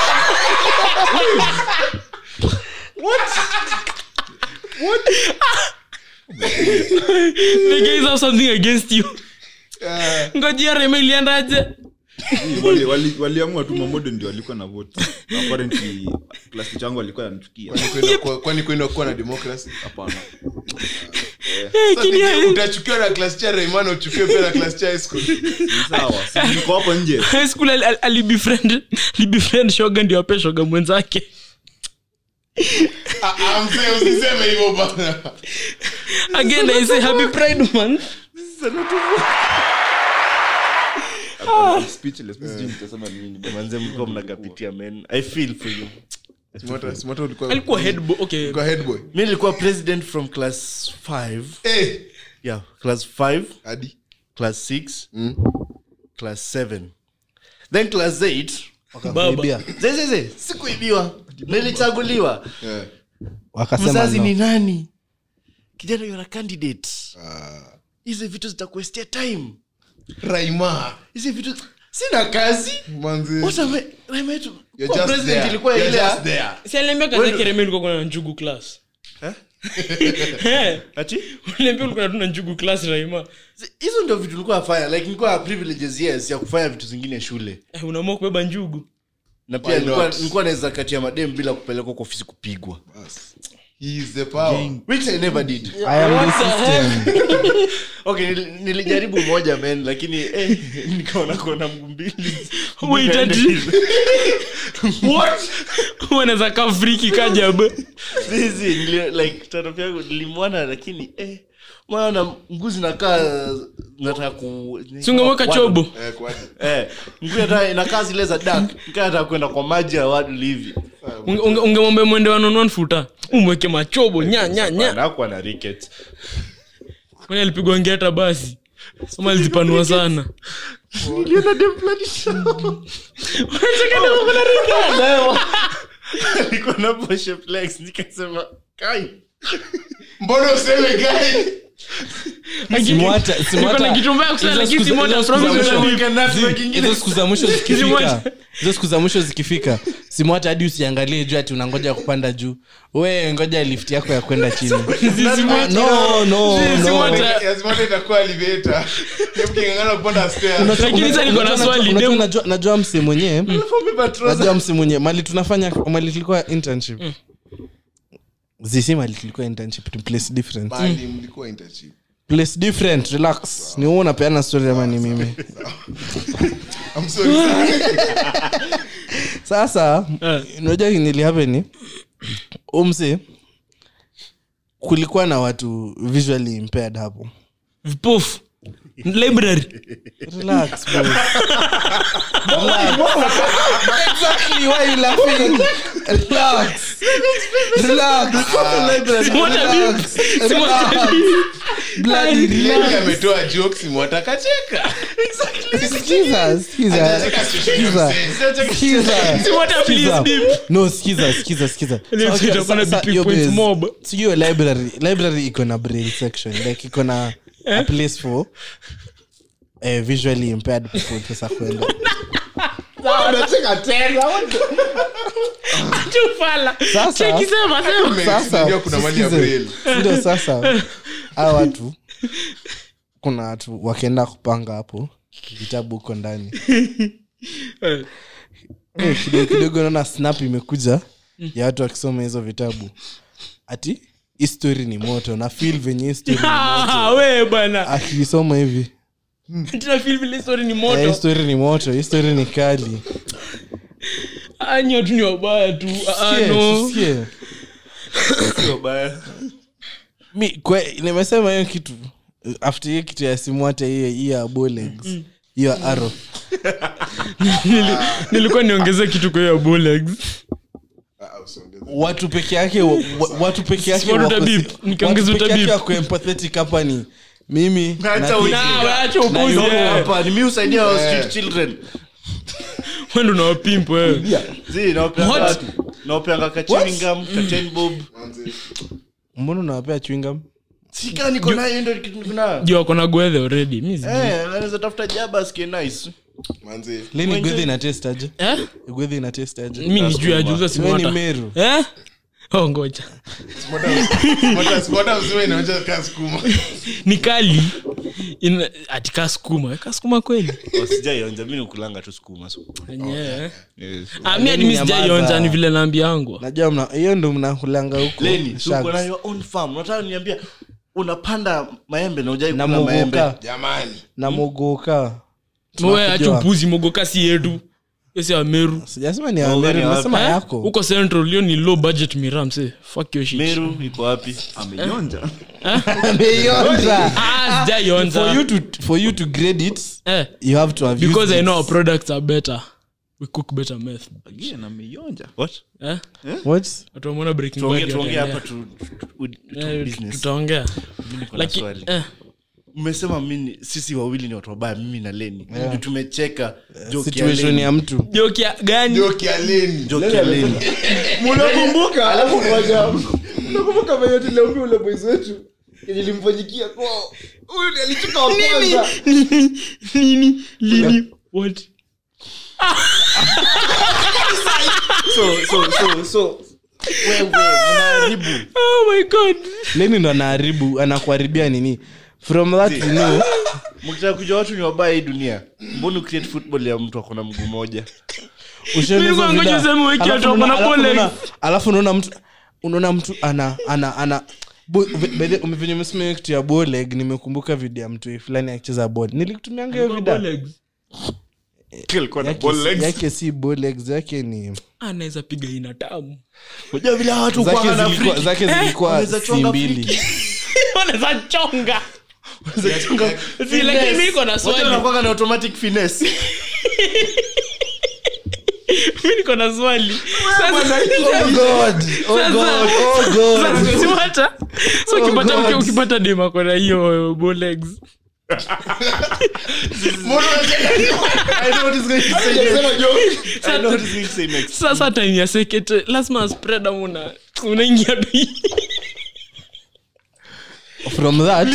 the guys have something against you ngojia rema iliendaje Wali- wali- waliamua tu mamodo ndio walikuwa na vote apparently class teacher wangu alikuwa anatukia Kwenda kwa- kwani kwenda kuwa na democracy hapana Eh, Sasa kinia- nije utachukiwa na class cha Raymond uchukiwe pia na class cha high school sawa si niko hapo nje high school ali- ali- alibefriend alibefriend shoga ndio ape shoga mwenzake Ah, ah, mzee usiseme hivyo bana again i say happy pride month I'm speechless mimi sijui nitasema nini manze mlikuwa mnakapitia men i feel for you Smota- Smota ulikuwa alikuwa head bo- okay ulikuwa head boy mi nilikuwa president from class 5 eh yeah class 5 hadi class 6 class 7 then class 8 wakakuibia zezeze sikuibiwa nilichaguliwa eh wakasema mzazi no. ni nani kijana yona candidate ah hizi vitu zitakuestia time Raima hizi vitu sina kazi manzi What am I- Raima yetu- you're kuwa just president there ilikuwa you're ile just ya- there si aliambia kaza kereme ulikuwa kuna njugu class Eh, ati uliambia ulikuwa tuna njugu class raima Zi- hizo ndio vitu nilikuwa nafanya like nilikuwa na privileges yes ya kufanya vitu zingine shule Eh, unaamua kubeba njugu na pia Why nilikuwa not? nilikuwa naweza kati ya madem bila kupelekwa kwa ofisi kupigwa he is the power which i never did I am the system. okay nil- nilijaribu moja men lakini eh, nikaona kona mguu mbili Wait, ati- wanaweza kaa friki kajab Zizi, nili- like tano yangu nilimwona lakini eh, maana mguu zinakaa nataka ku Si ungemweka chobo Eh, kwaje? eh mguu hata inakaa zile za dark nikaa nataka kwenda kwa maji ya wadu hivi Unge- unge- ungemwambia mwende wanonon futa umweke machobo nya nya nya anakuwa na rickets kwani alipigwa ngeta basi ama alizipanua sana niliona dem fulani show alikuwa na poshe flex nikasema kai mbona useme gai Simwata- Niko na Simwata- kitu mbaya kusema, hizo lakini siku za- Simwata, hizo siku za promise mwisho- utabii. hizo siku za mwisho zikifika hizo siku za mwisho zikifika simwata hadi usiangalie juu ati unangoja kupanda juu we ngoja lift yako ya kwenda chini Simwata- no, no, no. Simwata- lazima itakuwa elevator mkingangana kupanda stairs Lakini sasa niko na Unajua- swali, unajua- dem- najua- najua mse mwenyewe najua mse mwenyewe mali tunafanya mali tulikuwa internship zisi mali tulikuwa internship ni place different bali mlikuwa internship place different relax ni wewe unapeana story ama ni mimi I'm sorry sana. sasa Eh. unajua nilihapeni umse kulikuwa na watu visually impaired hapo vipofu library relax bro. Relax. exactly why you laughing relax relax Simwata Relax. beep. Simwata Relax. beep. Bloody relax. Yeye ametoa jokes mwatakacheka Skiza, skiza, Anataka situation skiza, sense. skiza. Simwata please Skiza. beep. no skiza skiza skiza Ile So, shit okay, hapana sa- sa- BP yo, points base. mob. So, hiyo library library iko na brain section like iko na a place for eh, visually impaired people sasa kwenda Acha ufala. Sasa- Cheki sema, sema. sasa Unajua kuna mali ya sikize. braille. ndio sasa hawa watu kuna watu wakienda kupanga hapo vitabu huko ndani Eh. Eh, kidogo kidogo naona snap imekuja ya watu wakisoma hizo vitabu ati histori ni moto na fil venye histori ni moto Ah, we bana akisoma hivi tuna feel vile story ni Eh, moto histori ni moto histori ni kali Ah, nyi watu ni wabaya tu Ah, Sikie, no. sikie. mi kwe, nimesema hiyo kitu after hiyo kitu ya simu hata hiyo hiyo ya bolegs hiyo aro Nili- nilikuwa niongeze kitu kwa hiyo bullets Ah, usiongeze. watu peke yake wa- wa- watu peke yake Simwata wako- utabip, nikiongeza watu peke yake utabip. wako empathetic hapa ni mimi Hata na- ujinga. Na, waache Na upuzi, yuko eh. hapa ni mi usaidia wa street children Wewe ndo unawapimp, wewe. zi nawapeanga What? watu nawapeanga ka chewing gum ka ten bob Manze, mbona unawapea chwingam sika niko nayo ndio kitu niko nayo Juu wako na gwethe already mi sijui. eh anaweza tafuta jaba asikie nice manze. leni Mwenye- gwedhi ina test aje Eh? gwedhi ina test aje mi ni juu ya juza Wewe ni simwata meru Eh? Oh, ngoja Smota- smota mzima inaonyesha kaa sukuma. ni kali Ina- ati kaa skuma kaa skuma kweli sijaionja mi nikulanga tu sukuma so. Enyewe. yes. Ah, mi hadi mi sijaionja ni vile naambiangu najua mna hiyo ndo mnakulanga huko leni so uko Sharks. na your own farm unataka niambia unapanda maembe na ujai na kula maembe mogoka jamani na mogoka we acha Tunakujua. upuzi mogoka si yetu esi ameru sijasema ni Mogoka Ameru, ni wapi? nimesema Eh? yako huko central hiyo ni low budget miram se fuck your shit meru iko wapi ameionja Ameionja. ah for sijaionja you to for you to grade it eh you have to have because used i it. know our products are better we cook better meth again ameionja what eh what watu wameona breaking tuongee bad tuongee wataendea. hapa tu tu- tu Eh, business tutaongea Mimi niko na Laki- swali eh, mmesema mimi sisi wawili ni watu wabaya mimi na leni Ndio tumecheka joke ya situation Leni. ya mtu joke ya gani ndio kialeni Joke ya Leni. mnakumbuka alafu moja mnakumbuka mayoti leumi ule boys wetu kenye limfanyikia kwao huyu ndiye alichuka wa kwanza nini lini what so so so so wewe mnaharibu oh my god leni ndo anaharibu anakuharibia nini from that you know mkitaka kujua watu ni wabaya hii dunia mbona create football ya mtu akona mguu moja ushaona hizo Nilikuwa ngoja vida- useme wiki alafu watu wako na unaona- alafu pole. unaona- alafu unaona mtu unaona mtu ana ana ana Bo- ve- by the- venye umesema hiyo kitu ya boleg nimekumbuka video ya mtu fulani akicheza bol nilikutumianga hiyo video yake, si- yake si bolegs yake ni anaweza piga ina tamu unajua vile watu zake kwa na zilikuwa, free zake zilikuwa wanaweza si chonga mbili free wanaweza chonga Si, lakini mi iko na Wote swali wanakuwaga na automatic finesse. mi niko na swali Oh God. Oh God. Oh God. Sasa, si hata- so ukipata mke ukipata dema kona hiyo bolegs I know what he's going to say next. I know what he's going to say next. sasa time ya sekete lazima spread ama una unaingia tu From that,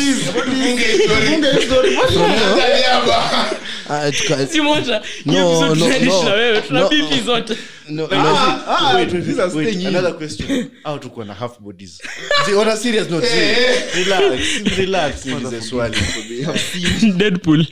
ah, tuka- si moja No, hiyo episode no, tunaishi no. na wewe tuna No. bipi zote no, Like, no, ah, wait, wait, these are wait, staying in. another question. How tuko na half bodies? See, on a serious note, see, relax, relax, niulize swali. deadpool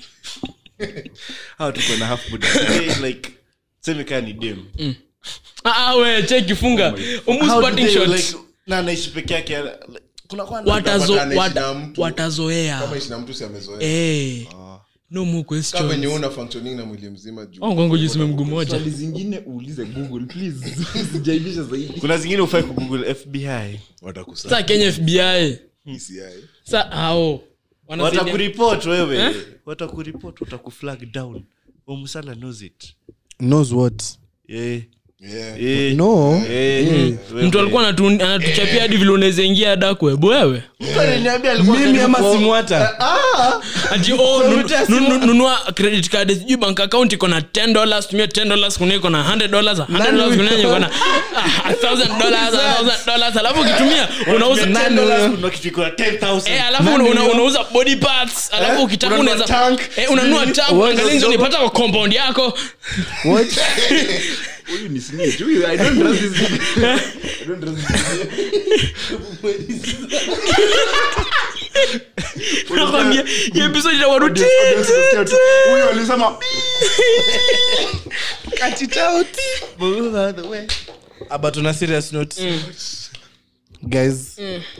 How tuko na half bodies? Okay, like, seme kaa ni dem. ah ah, we cheki funga almost How do parting they, shots like, na anaishi peke yake like, kuna kwa watazo Utapata anaishi wata- na mtu. watazoea kama ishi na mtu si amezoea eh no more kama venye questions una functioning na mwili mzima juu oh ngongo jisime mguu moja swali zingine uulize google please sijaibisha zaidi kuna zingine ufai kugoogle fbi watakusa sa kenya fbi DCI. sa hao wanasaidia watakuripot wewe Eh? watakuripot watakuflag down omsala knows it knows what yeah. Yeah. Eh, no eh, wewe. mtu alikuwa anatu- anatuchapia hadi vile unaweza ingia dakwe wewe Mtu aliniambia alikuwa mimi ama karibu- simwata ati oh, nu- nu- nu- nunua credit card sijui bank account iko na 10 dollars tumia 10 dollars kuna iko na 100 dollars 100 dollars kuna iko na ah, 1000 dollars 1000 dollars alafu ukitumia unauza Unatumia $10 kununua kitu iko na 10,000. Eh, alafu una, una, unauza body parts alafu ukitaka Unanunua unaweza tank. eh, unanunua tank uangalie nje unipata kwa compound yako what huyu ni snitch huyu i don't trust this guy. i don't trust this guy. nakwambia hiyo episode itakuwa tu Audience- audience kusikia tu, huyu alisema Move out the way. Ah, but on a serious note guys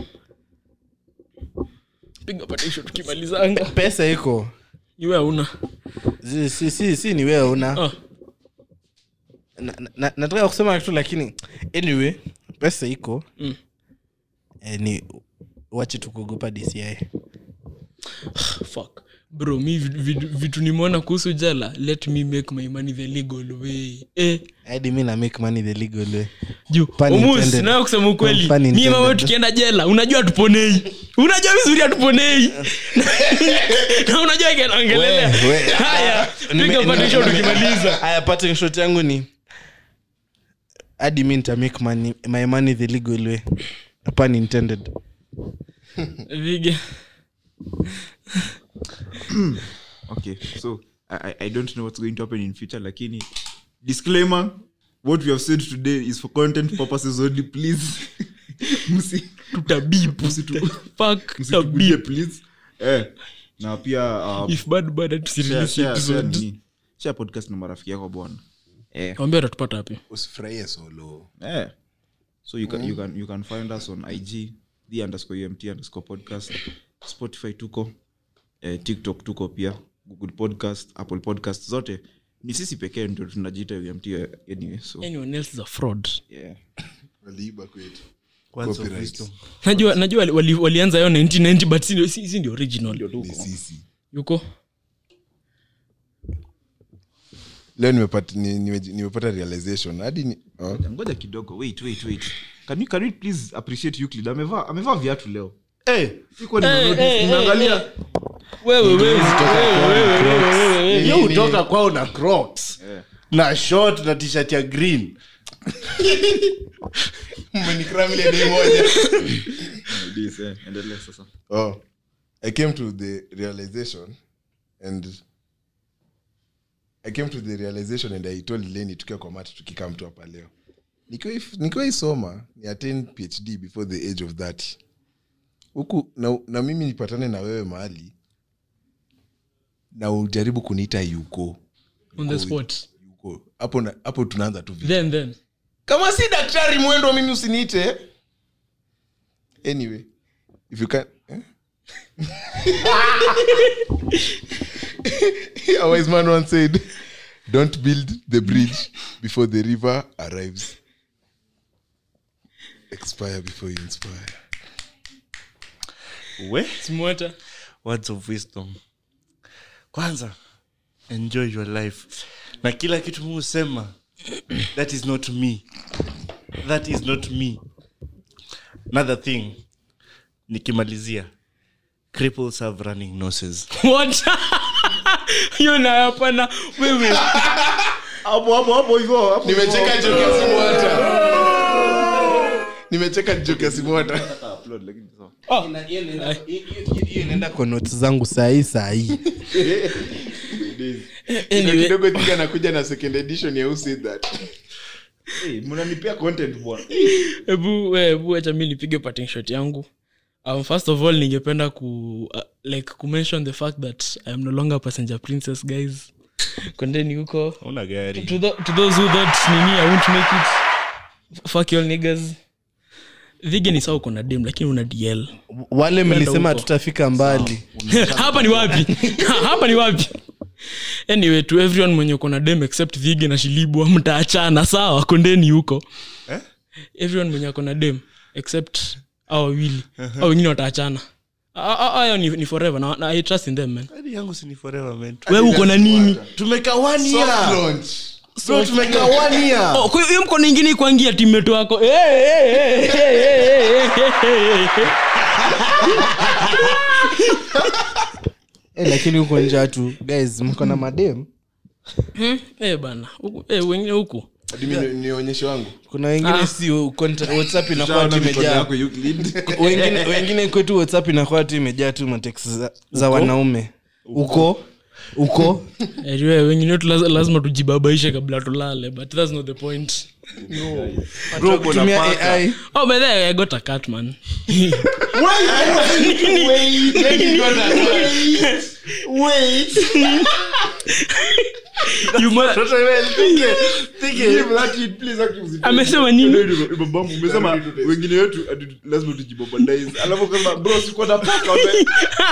piga patisho tukimalizanga pesa iko iwe hauna si, si, si, si ni wewe una Ah. na, na, nataka kusema kitu lakini anyway pesa iko Mm. eh, ni wache tukuogopa dci fuck bro mi vitu- vitu- vitu nimeona kuhusu jela let me make my money the legal way eh hadi mi na make money the legal way juu Pun omus intended. nayo kusema ukweli Pun mie intended. mama tukienda jela unajua tuponei unajua vizuri hatuponei na unajua ikinaongelelea We, we. haya Nime- piga patisho nime- tukimaliza haya parting shot yangu ni hadi mi nita make money, my money the legal way pun intended vige okay so I, I- i don't know what's going to happen in future lakini disclaimer what we have said today is for content purposes only please msi tutabipu msitu- fuck msitukuje tabip please eh na pia um, if bad bad share, tusirelease share, share, episode nini? share podcast na marafiki yako bwana eh ambia utatupata wapi usifurahie solo Eh. So you can you can you can find us on IG, the underscore UMT underscore podcast, Spotify tuko, eh, TikTok tuko pia, Google Podcast, Apple Podcast zote. Ni sisi pekee ndio tunajiita UMT anyway. So anyone else is a fraud yeah. waliiba kwetu Words of Copyright. wisdom. najua najua wali- wali- walianza yo 1990 but si ndio- si si ndio original ni sisi yuko leo nimepata ni- nime- nimepata realization hadi ni, oh. Ngoja kidogo. Wait, wait, wait. Can you can you please appreciate Euclid? Amevaa amevaa viatu leo. Eh, Sikuwa nimenotice. Nimeangalia. wewe wewe wewe wewe wewe wewe hiyo hutoka kwao na crocs Eh. na short na t-shirt ya green Umenikram ile day moja. This, eh. Endelea sasa. oh i came to the realization and i came to the realization and i told leni tukiwa kwa mati tukikaa mtu hapa leo nikiwa if- nikiwa isoma ni attain phd before the age of 30 huku na, na mimi nipatane na wewe mahali na ujaribu kuniita yuko on the spot yuko hapo na- hapo tunaanza tu vita. then then kama si daktari mwendo mimi usiniite anyway if you can eh? a wise man once said don't build the bridge before the river arrives expire before you inspire we Smota. words of wisdom kwanza enjoy your life na kila kitu mu husema that is not me that is not me another thing nikimalizia cripples have running noses What? hiyo nayo hapana wewe hapo hapo hapo hivyo hapo nimecheka joke ya simwata nimecheka joke ya simwata upload lakini sawa hiyo inaenda kwa notes zangu sahii sahii anyway kidogo thing anakuja na second edition ya who said that hey, mnanipea content bwana hebu we- hebu acha mi nipige parting shot yangu um, first of all ningependa ku uh, like kumention the fact that i am no longer a passenger princess guys kondeni huko una gari to, the, to those who thought nini i won't make it f- fuck you all niggas vige ni sawa uko na dem lakini una dl wale mlisema huko. tutafika mbali hapa ni wapi hapa ni wapi anyway to everyone mwenye uko na dem except vige na shilibwa mtaachana sawa kondeni huko Eh? everyone mwenye ako na dem except au wawili au wengine wataachana Ah, ah, hayo ni, ni forever na, na i trust in them man Hadi yangu si ni forever man we uko na nini tumeka one year launch bro tumeka one year Oh, kwa hiyo hiyo mkono ingine ikuangia timeto wako Eh, eh, eh, eh, eh, eh, eh, eh. Eh, lakini huko nja tu guys mko na madem Hmm, eh, bana Huku- eh, wengine huku hadi mi ni- nionyeshe wangu kuna wengine Ah. si conta- whatsapp inakuwa Shaona tu mikono imejaa yako Euclid. wengine wengine kwetu whatsapp inakuwa tu imejaa tu mateksi za, za wanaume huko huko Anyway, wengine wetu laz- lazima tujibabaishe kabla tulale but that's not the point Bro, kutumia ai oh by the way, i got a cat man you must, amesema nini Babangu, umesema wengine wetu ati lazima tujibobadize alafu kasema bro sikuwa na paka wame-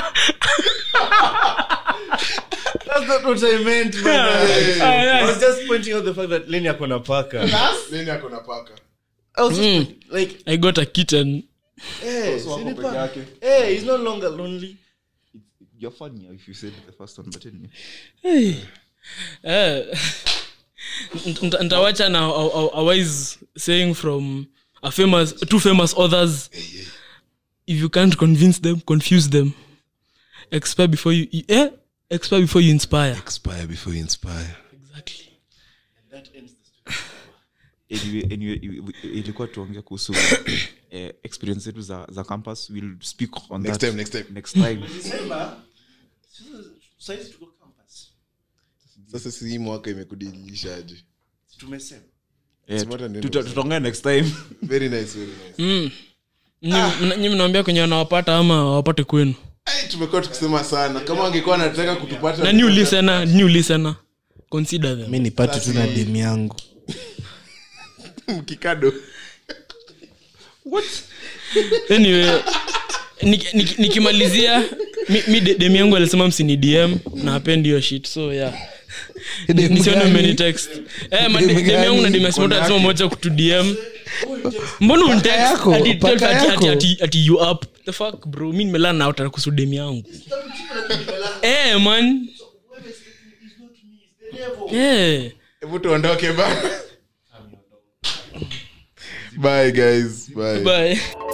That's not what I meant, man. Ah, yeah. I was just pointing out the fact that Lenny ako na paka. nini ako na paka I was just Mm. like, i got a kitten hey, So wako si ni peke paka. yake. Hey, he's no longer lonely. You're funny if you said the first one but anyway. hey. eh, nta- ntawacha na a, a, a wise saying from a famous two famous authors if you can't convince them confuse them expire before you eh? expire before you inspire expire before you inspire exactly Anyway, anyway, i- i- ilikuwa tuongea kuhusu eh, experience zetu za, za campus we'll speak on Next that time, next time. next time Saizi tuko campus. sasa si hii mwaka imekudilishaje Tumesema. Eh, Smarter ndio tuta- tutaongea next time very nice very nice mm. nyi mnaambia kwenye wanawapata ama wapate kwenu Ai, tumekuwa tukisema sana kama angekuwa anataka kutupata na new listener new listener consider them mi nipate tu na dem yangu mkikado anyway nik- nik- nikimalizia mi, mi de- dem yangu alisema msini dm na apendi hiyo shit so yeah Dem nisione gani? mmenitext eh ma- Dem dem yangu na gani? dem yasimota alisema moja kutu dm mbona unitext yako, ati- paka ati- ati- yako. ati- ati you up the fuck bro mi nimelala na utaka kuhusu dem yangu eh man eh hebu tuondoke bana bye guys bye bye